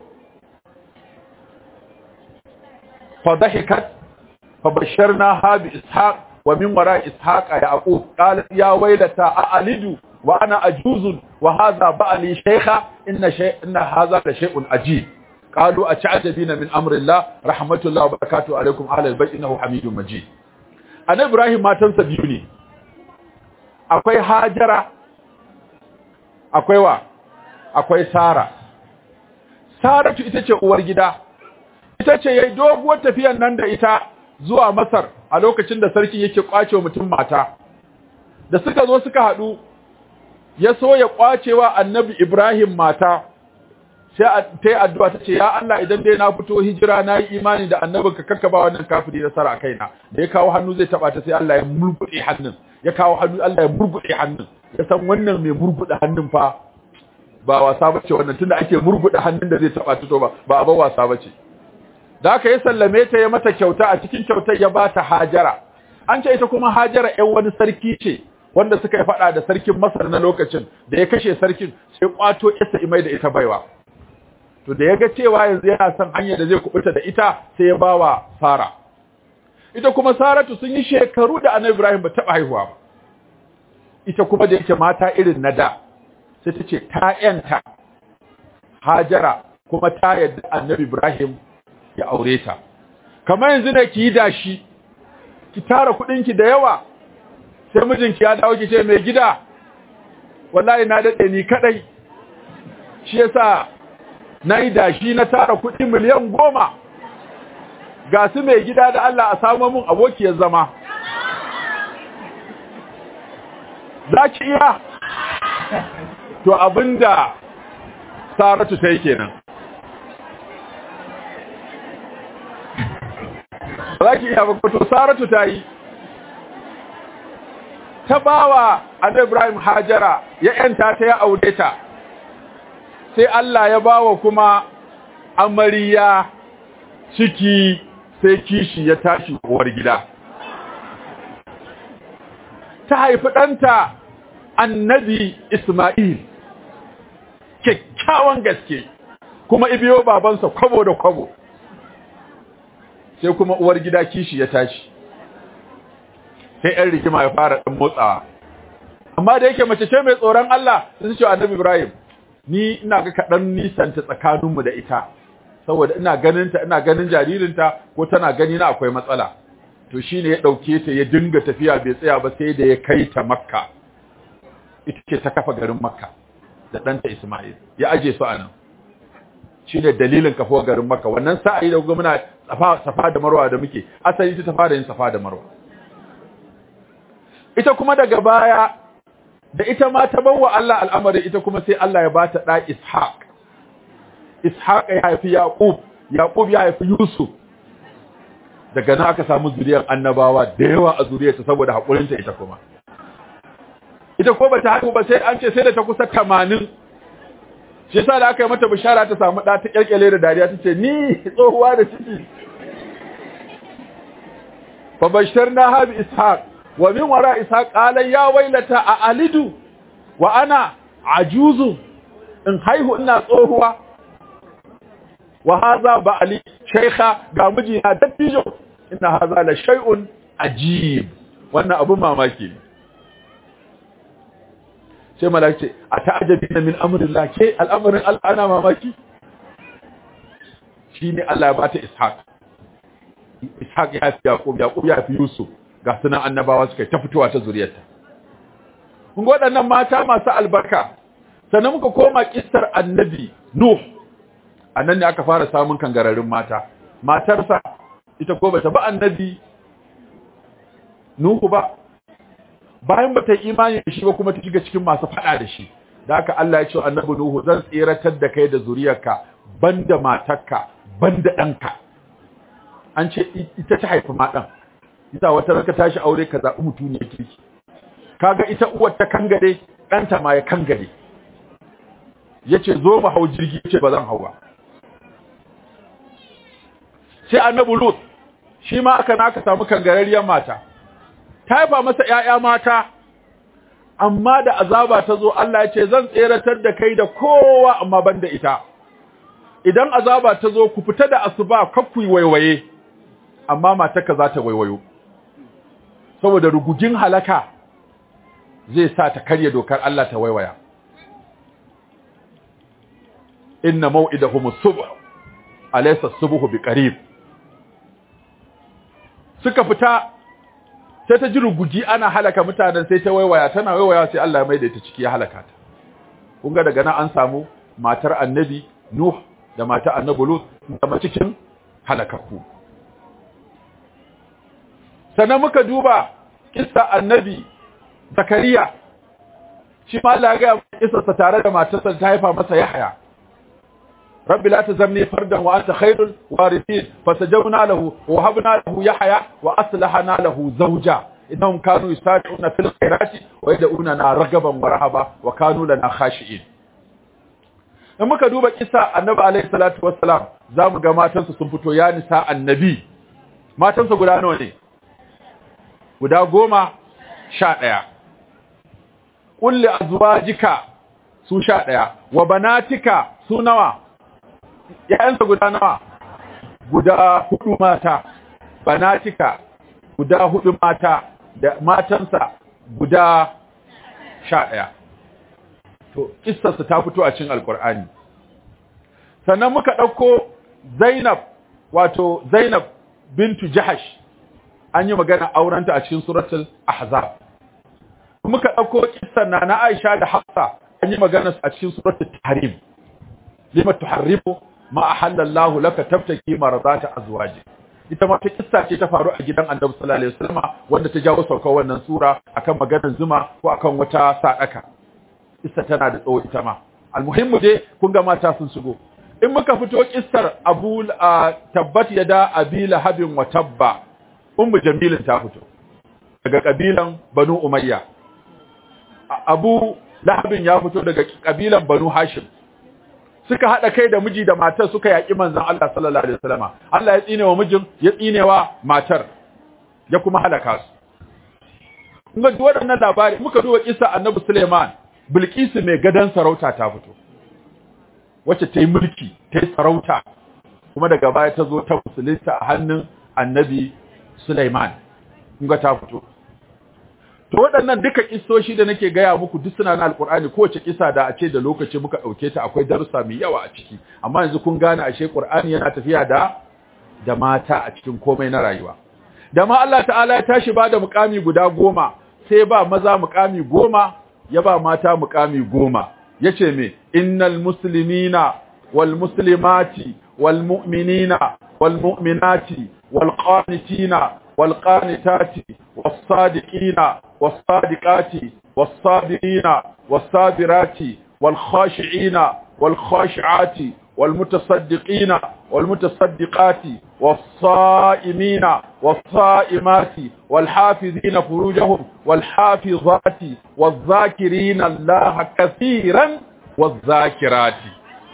A: fa dahikat fa basharnaha bi ishaq wa min wara ishaq yaqub qalat ya waylata a'alidu wa ana ajuzun wa hadha ba'li shaykha inna shay inna hadha la shay'un ajib قالوا أتعجبين من أمر الله رحمة الله وبركاته عليكم أهل البيت إنه حميد مجيد أنا إبراهيم ما تنسى بيوني أكوي هاجرة أكوي وا أكوي سارة سارة ita ce uwar gida ita ce yayi doguwar tafiyar nan da ita zuwa Masar a lokacin da sarki yake kwace mutum mata da suka zo suka hadu ya so ya kwacewa annabi Ibrahim mata sai ta yi addu'a ta ce, “Ya Allah idan dai na fito hijira na yi imani da annabin ka kakka ba wannan kafiri nasara a kaina, da ya kawo hannu zai taɓa ta sai Allah ya murguɗe hannun, ya kawo hannu Allah ya murguɗe hannun, ya san wannan mai murguɗe hannun fa ba wasa ba ce wannan tunda ake murguɗe hannun da zai taɓa ta to ba, ba abin wasa ba ce. Da aka yi sallame ta ya mata kyauta a cikin kyautar ya ba ta hajara, an ce ita kuma hajara ‘yan wani sarki ce, wanda suka yi faɗa da sarkin Masar na lokacin da ya kashe sarkin sai kwato isa imai da ita baiwa. to da ya ga cewa yanzu yana son hanyar da zai kubuta da ita sai ya bawa Sara ita kuma Saratu sun yi shekaru da Annabi Ibrahim ba taɓa haihuwa ba ita kuma da yake mata irin na da sai ta ce ta yanta Hajara kuma ta yadda Annabi Ibrahim ya aure ta kamar yanzu ne ki yi dashi ki tara ki da yawa sai mijinki ya dawo ki ce mai gida wallahi na dade ni kadai shi yasa na yi dashi na tara kuɗi miliyan goma ga su mai gida da Allah a samu mun abokiyar zama za ki iya to abinda saratu ta yi kenan za ki iya ba to saratu ta yi ta bawa annabi Ibrahim Hajara ya yanta ta ya aure ta sai Allah ya bawa kuma amarya ciki sai kishi ya tashi uwar gida ta haifi ɗanta annabi Ismail kyakkyawan gaske kuma ibiyo babansa kwabo da kwabo sai kuma uwar gida kishi ya tashi sai ‘yan rikima ya fara ɗan motsawa amma da yake mace ce mai tsoron Allah sun ce annabi Ibrahim ni ina ga kaɗan nisanta tsakaninmu da ita saboda ina ganinta ina ganin jaririnta ko tana gani na akwai matsala to shine ya ɗauke ta ya dinga tafiya bai tsaya ba sai da ya kai ta makka ita ce ta kafa garin makka da ɗanta ismail ya aje su a nan shine dalilin kafuwar garin makka wannan sa'ayi da kuma muna safa da marwa da muke asali ta fara yin safa da marwa ita kuma daga baya da ita ma ta bawa Allah al'amari ita kuma sai Allah ya bata da Ishaq Ishaq ya haifi Yaqub Yaqub ya haifi Yusuf daga nan aka samu zuriyar annabawa da yawa a zuriyarta saboda hakurinta ita kuma ita ko bata haihu ba sai an ce sai da ta kusa 80 shi yasa da aka yi mata bishara ta samu da ta kyalkyale da dariya tace ni tsohuwa da ciki fa basharna ha bi ishaq wa min wara ishaq qala ya wailata a alidu wa ana ajuzu in haihu ina tsohuwa wa hadha ba'li shaykha ga mijina dattijo inna hadha la shay'un ajib wannan abu mamaki sai malaka ce a ta'ajabina min amrillah ke al'amarin Allah ana mamaki shine Allah ya bata ishaq ishaq ya fi yaqub yaqub ya fi yusuf ga sunan annabawa suka ta fitowa ta zuriyarta kun ga waɗannan mata masu albarka sannan muka koma kissar annabi nuh annan ne aka fara samun kangararin mata matarsa ita ko bata ba annabi nuhu ba bayan bata yi imani da shi ba kuma ta shiga cikin masu fada da shi da haka Allah ya ce annabi nuhu zan tseratar da kai da zuriyarka banda matarka banda ɗanka an ce ita ta haifi ma ɗan ita wata ranka tashi aure ka zaɓi mutum ne kirki kaga ita uwar ta kangare ɗanta ma ya kangare yace zo mu hau jirgi yace ba zan hau ba sai annabi lut shi ma aka naka samu kangarariyar mata ta haifa masa ƴaƴa mata amma da azaba ta zo Allah ya ce zan tseratar da kai da kowa amma banda ita idan azaba ta zo ku fita da asuba kakku waiwaye amma matarka za ta waiwayo saboda rugugin halaka zai sa ta karya dokar Allah ta waiwaya inna maw'idahum as-subh alaysa as-subhu biqarib suka fita sai ta ji ruguji ana halaka mutanen sai ta waiwaya tana waiwaya sai Allah ya maida ita ciki ya halaka ta kun ga daga nan an samu matar annabi nuh da matar annabi lut da cikin halakakku sannan muka duba kissa annabi zakariya shi ma Allah ya ga kissarsa tare da matarsa ta haifa masa yahya rabbi la tazamni fardan wa anta khairul warithin fasajawna lahu wa habna lahu yahya wa aslahna lahu zawja innahum kanu yusari'una fil khairati wa yad'una ragaban wa rahaba wa kanu lana khashi'in in muka duba kissa annabi alayhi salatu wassalam zamu ga matansa sun fito ya nisa annabi matansa guda nawa ne guda goma sha ɗaya kulli azwajika su sha ɗaya wa banatika su nawa ‘ya'yansa guda nawa guda hudu mata banatika guda hudu mata da matansa guda sha ɗaya to ƙistarsa ta fito a cin alƙur'ani sannan muka ɗauko zainab wato zainab bintu jahash an yi magana aurenta a cikin suratul ahzab muka ɗauko kissan na na Aisha da Hafsa an yi magana a cikin suratul tahrim lima tuharrimu ma ahallallahu laka tabtaki marzata azwaji ita ma ta kissa ce ta faru a gidan Annabi sallallahu alaihi wasallam wanda ta jawo saukar wannan sura akan maganar zuma ko akan wata sadaka kissa tana da tsawo ita ma almuhimmu dai kun ga mata sun shigo in muka fito kissar Abu tabbat yada Abi Lahabin wa tabba ummu Jamilin ta fito daga kabilan Banu Umayya Abu Lahabin ya fito daga kabilan Banu Hashim suka hada kai da miji da matar suka yaki manzon Allah sallallahu alaihi wasallama Allah ya tsine wa mijin ya tsine wa matar ya kuma halaka su kuma duk waɗannan labari muka duba kissa Annabi Suleiman Bilkisu mai gadan sarauta ta fito wacce ta yi mulki ta yi sarauta kuma daga baya ta zo ta musulunta a hannun Annabi Suleiman kun ga ta fito to waɗannan duka kissoshi da nake gaya muku duk suna na alkur'ani kowace kisa da a ce da lokaci muka ɗauke ta akwai darussa mai yawa a ciki amma yanzu kun gane ashe qur'ani yana tafiya da da mata a cikin komai na rayuwa da ma Allah ta'ala ya tashi ba da mukami guda goma sai ba maza mukami goma ya ba mata mukami goma yace me innal muslimina wal muslimati wal mu'minina wal mu'minati wal qanitina wal qanitati was sadiqina was sadiqati was sabirina was sabirati wal khashi'ina wal khashi'ati wal mutasaddiqina wal mutasaddiqati was sa'imina was sa'imati wal hafizina furujahum wal hafizati waz zakirina allaha kaseeran waz zakirati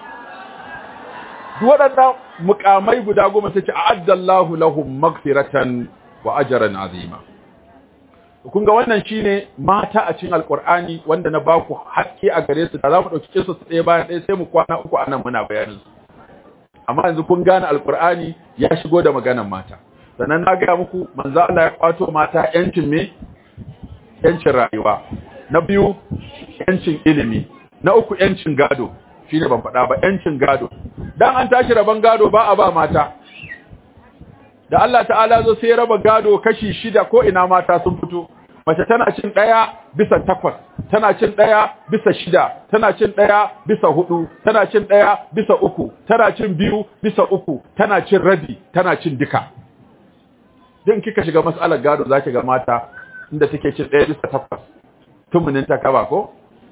A: duk waɗannan mukamai guda goma sai ce a'addallahu lahum maghfiratan wa ajran azima kun ga wannan shine mata a cikin alqur'ani wanda na baku haske a gare su da za mu dauki kisa su ɗaya bayan ɗaya sai mu kwana uku anan muna bayanin su amma yanzu kun gane alqur'ani ya shigo da maganar mata sannan na ga muku manzo Allah ya kwato mata yancin me yancin rayuwa na biyu yancin ilimi na uku yancin gado shine ban faɗa ba yancin gado dan an tashi raban gado ba a ba mata da Allah ta'ala zo sai raba gado kashi shida ko ina mata sun fito mace tana cin daya bisa takwas tana cin daya bisa shida tana cin daya bisa hudu tana cin daya bisa uku tana cin biyu bisa uku tana cin rabi tana cin duka din kika shiga mas'alar gado zaki ga mata inda take cin daya bisa takwas tumunin ta kaba ko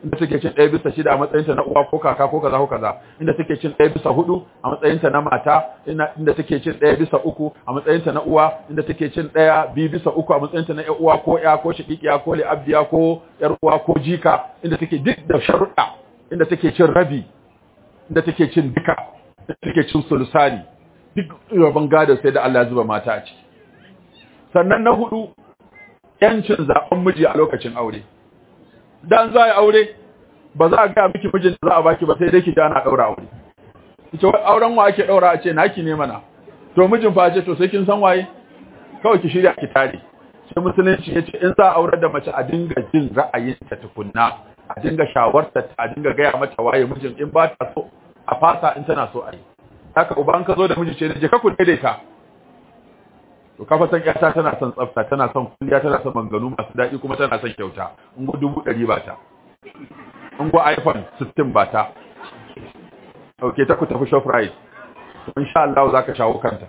A: inda take cin ɗaya bisa shida a matsayinta na uwa ko kaka ko kaza ko kaza inda take cin ɗaya bisa hudu a matsayinta na mata inda take cin ɗaya bisa uku a matsayinta na uwa inda take cin ɗaya biyu bisa uku a matsayinta na ƴar uwa ko ƴa ko shaƙiƙiya ko li'abdiya ko ƴar uwa ko jika inda take duk da sharuɗa inda take cin rabi inda take cin duka inda take cin sulusani duk rabon gado sai da Allah ya zuba mata a ciki sannan na hudu yancin zaben miji a lokacin aure dan za a yi aure ba za a ga miki mijin da za a baki ba sai dai ki ja na daura aure ita auren wa ake daura a ce naki ne mana to mijin fa ce to sai kin san waye kawai ki shirya ki tare sai musulunci ya ce in za a aurar da mace a dinga jin ra'ayinta tukunna a dinga shawarta a dinga gaya mata waye mijin in ba ta so a fasa in tana so a yi haka uban ka zo da miji ce je ka ku daidaita to kafa san yata tana son tsafta tana son kulliya tana son manganu masu daɗi kuma tana son kyauta in go dubu ɗari ba ta in go iphone 16 ba ta ok ta ku tafi shoprite to insha Allah za ka shawo kanta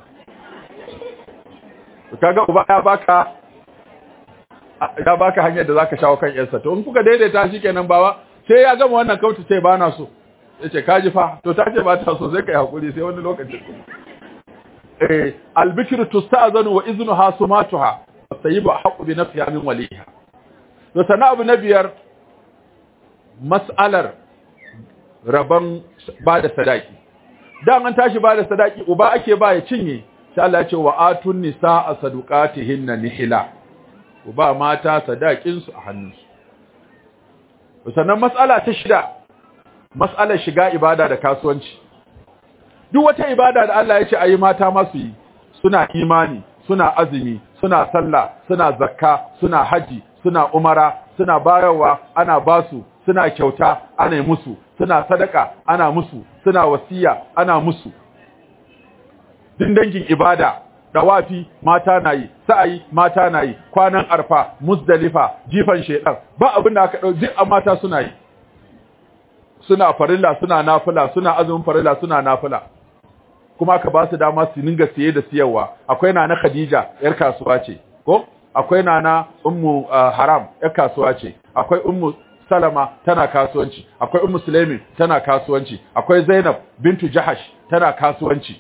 A: to kaga uba ya baka ya baka hanyar da za ka shawo kan yarsa to in kuka daidaita shi kenan bawa sai ya gama wannan kautu sai ba na so ya ce kaji fa to ta ce ba ta so sai ka yi haƙuri sai wani lokacin eh albikir tusta'zanu wa iznuha sumatuha sayyibu haqqu bi nafsiha min waliha to sana abu na biyar mas'alar raban ba da sadaki dan an tashi ba da sadaki uba ake ba ya cinye sai Allah ya ce wa atun nisaa sadaqatihinna nihila uba mata sadakin su a hannunsu sannan mas'ala ta shida mas'alar shiga ibada da kasuwanci duk wata ibada da Allah ya ce ayi mata masu yi suna imani suna azumi suna sallah suna zakka suna haji suna umara suna bayarwa ana basu suna kyauta ana musu suna sadaka ana musu suna wasiya ana musu din dangin ibada dawafi mata na yi sa'ayi mata na yi kwanan arfa musdalifa jifan shedan ba abin da aka dau duk mata suna yi suna farilla suna nafila suna azumin farilla suna nafila kuma aka ba su dama su ninga siye da siyarwa akwai nana Khadija yar kasuwa ce ko akwai nana ummu haram yar kasuwa ce akwai ummu salama tana kasuwanci akwai ummu sulaimin tana kasuwanci akwai zainab bintu jahash tana kasuwanci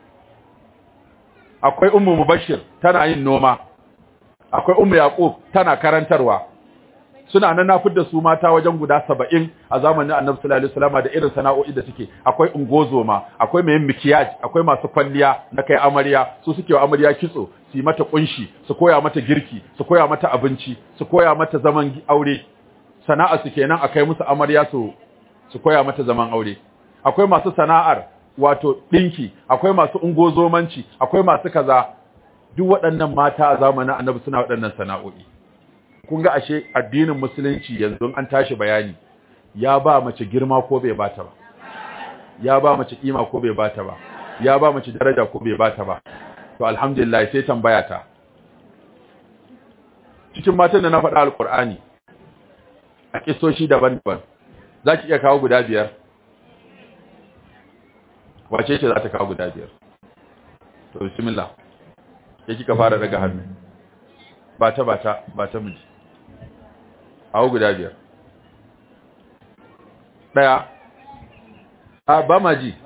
A: akwai ummu mubashir tana yin noma akwai ummu yaqub tana karantarwa suna nan nafid da su mata wajen guda saba'in a zamanin annabi sallallahu alaihi wasallam da irin sana'o'i da suke akwai ungozoma akwai mai mikiyaj akwai masu kwalliya na kai amarya su suke wa amarya kitso su yi mata kunshi su koya mata girki su koya mata abinci su koya mata zaman aure sana'a su kenan akai musu amarya su su koya mata zaman aure akwai masu sana'ar wato dinki akwai masu ungozomanci akwai masu kaza duk waɗannan mata a zamanin annabi suna waɗannan sana'o'i kun ga ashe addinin musulunci yanzu an tashi bayani ya ba mace girma ko bai bata ba ya ba mace kima ko bai bata ba ya ba mace daraja ko bai bata ba to alhamdulillah sai tambaya ta cikin matan da na faɗa alqur'ani a kisoshi daban-daban zaki iya kawo guda biyar wace ce za ta kawo guda biyar to bismillah ke kika fara daga hannu ba ta ba ta ba ta miji awo guda biyar daya a ba ma ji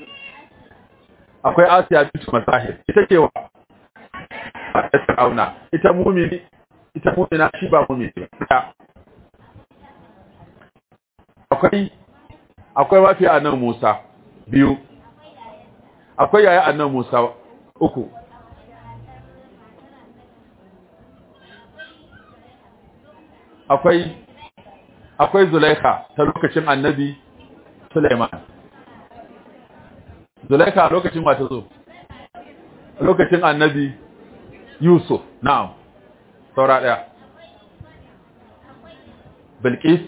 A: akwai asiya bintu masahir ita ce wa ta fir'auna ita mumini ita mumina shi ba mumini daya akwai akwai mafi annan musa biyu akwai yaya annan musa uku akwai akwai Zulaikha ta lokacin Annabi Sulaiman Zulaikha lokacin wata zo lokacin Annabi Yusuf na'am saura daya Bilqis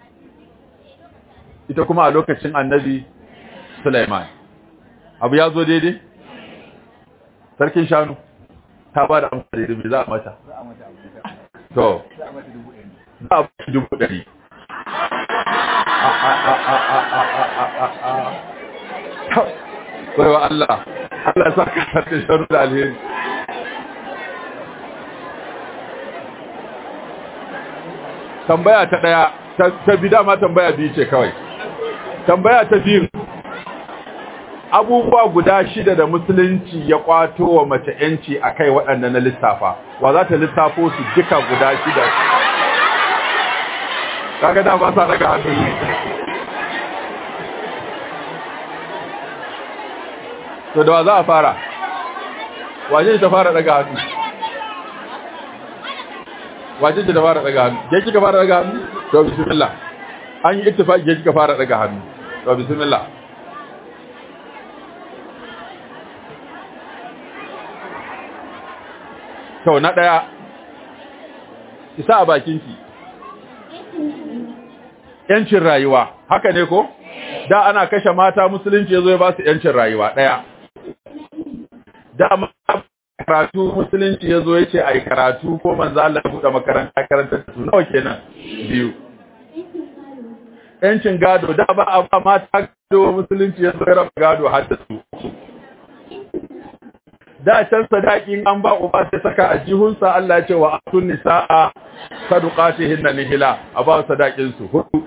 A: ita kuma a lokacin Annabi Sulaiman abu ya zo daidai sarkin shanu ta ba da amsa daidai me za a mata to za a ba dubu ɗari Wai wa Allah, Allah sa ka sarki sharu da alheri. Tambaya ta ɗaya, ta bi dama tambaya biyu ce kawai tambaya ta biyu abubuwa guda shida da musulunci ya kwato wa mace yanci a kai waɗanda na lissafa wa za ta lissafo su duka guda shida kaga da ba sa daga hannu to da wa za a fara waje ta fara daga hannu waje ta fara daga hannu ke kika fara daga hannu to bismillah an yi ittifaqi ke kika fara daga hannu to bismillah to na daya isa a bakinki yancin rayuwa haka ne ko da ana kashe mata musulunci yazo ya ba su yancin rayuwa daya da karatu musulunci yazo yace ai karatu ko manzo Allah ya buɗe makaranta karanta su nawa kenan biyu yancin gado da ba a ba mata gado musulunci yazo ya raba gado har da su da can sadaki an ba uba sai saka a jihunsa Allah ya ce wa atun nisaa sadaqatihinna nihila a ba sadakin su hudu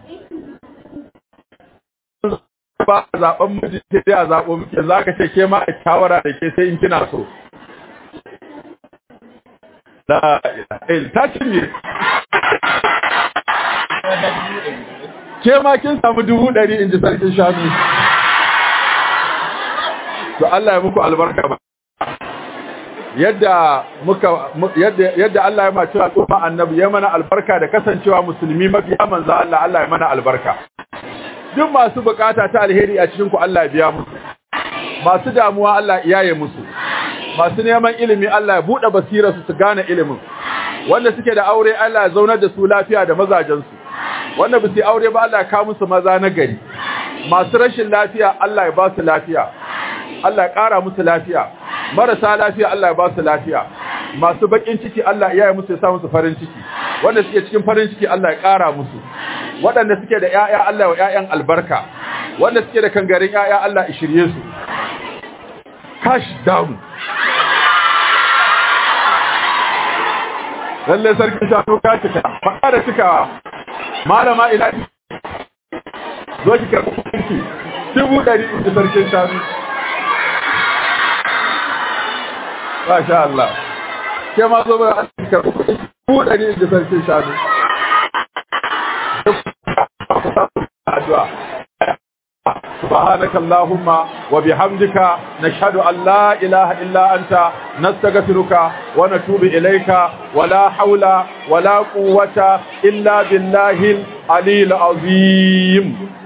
A: ba zaben miji sai a zabo muke zaka ce ke ma a shawara da ke sai in kina so la ilaha ta cinye ke ma kin samu dubu ɗari in ji sarkin shanu to Allah ya muku albarka ba yadda muka yadda yadda Allah ya mace al'umma annabi ya mana albarka da kasancewa musulmi mabiya manzo Allah Allah ya mana albarka duk masu bukata ta alheri a cikin ku Allah ya biya musu masu damuwa Allah ya yaye musu masu neman ilimi Allah ya bude basira su su gane ilimin wanda suke da aure Allah ya zaunar da su lafiya da mazajen su wanda ba su aure ba Allah ya kawo musu maza na gari masu rashin lafiya Allah ya ba su lafiya Allah ya ƙara musu lafiya marasa lafiya Allah ya ba su lafiya masu bakin ciki Allah ya yi musu ya sa musu farin ciki wanda suke cikin farin ciki Allah ya ƙara musu waɗanda suke da ƴaƴa Allah ya ƴaƴan albarka wanda suke da kangarin ƴaƴa Allah ya shirye su cash down lalle sarkin shanu ka cika faɗa da cikawa malama ina zo ki karɓi kuɗinki dubu ɗari da sarkin shanu Masha Allah. Ke ma zo bai ka ku dari da sarkin shanu. Addu'a. سبحانك اللهم وبحمدك نشهد أن لا إله إلا أنت نستغفرك ونتوب إليك ولا حول ولا قوة إلا بالله العلي العظيم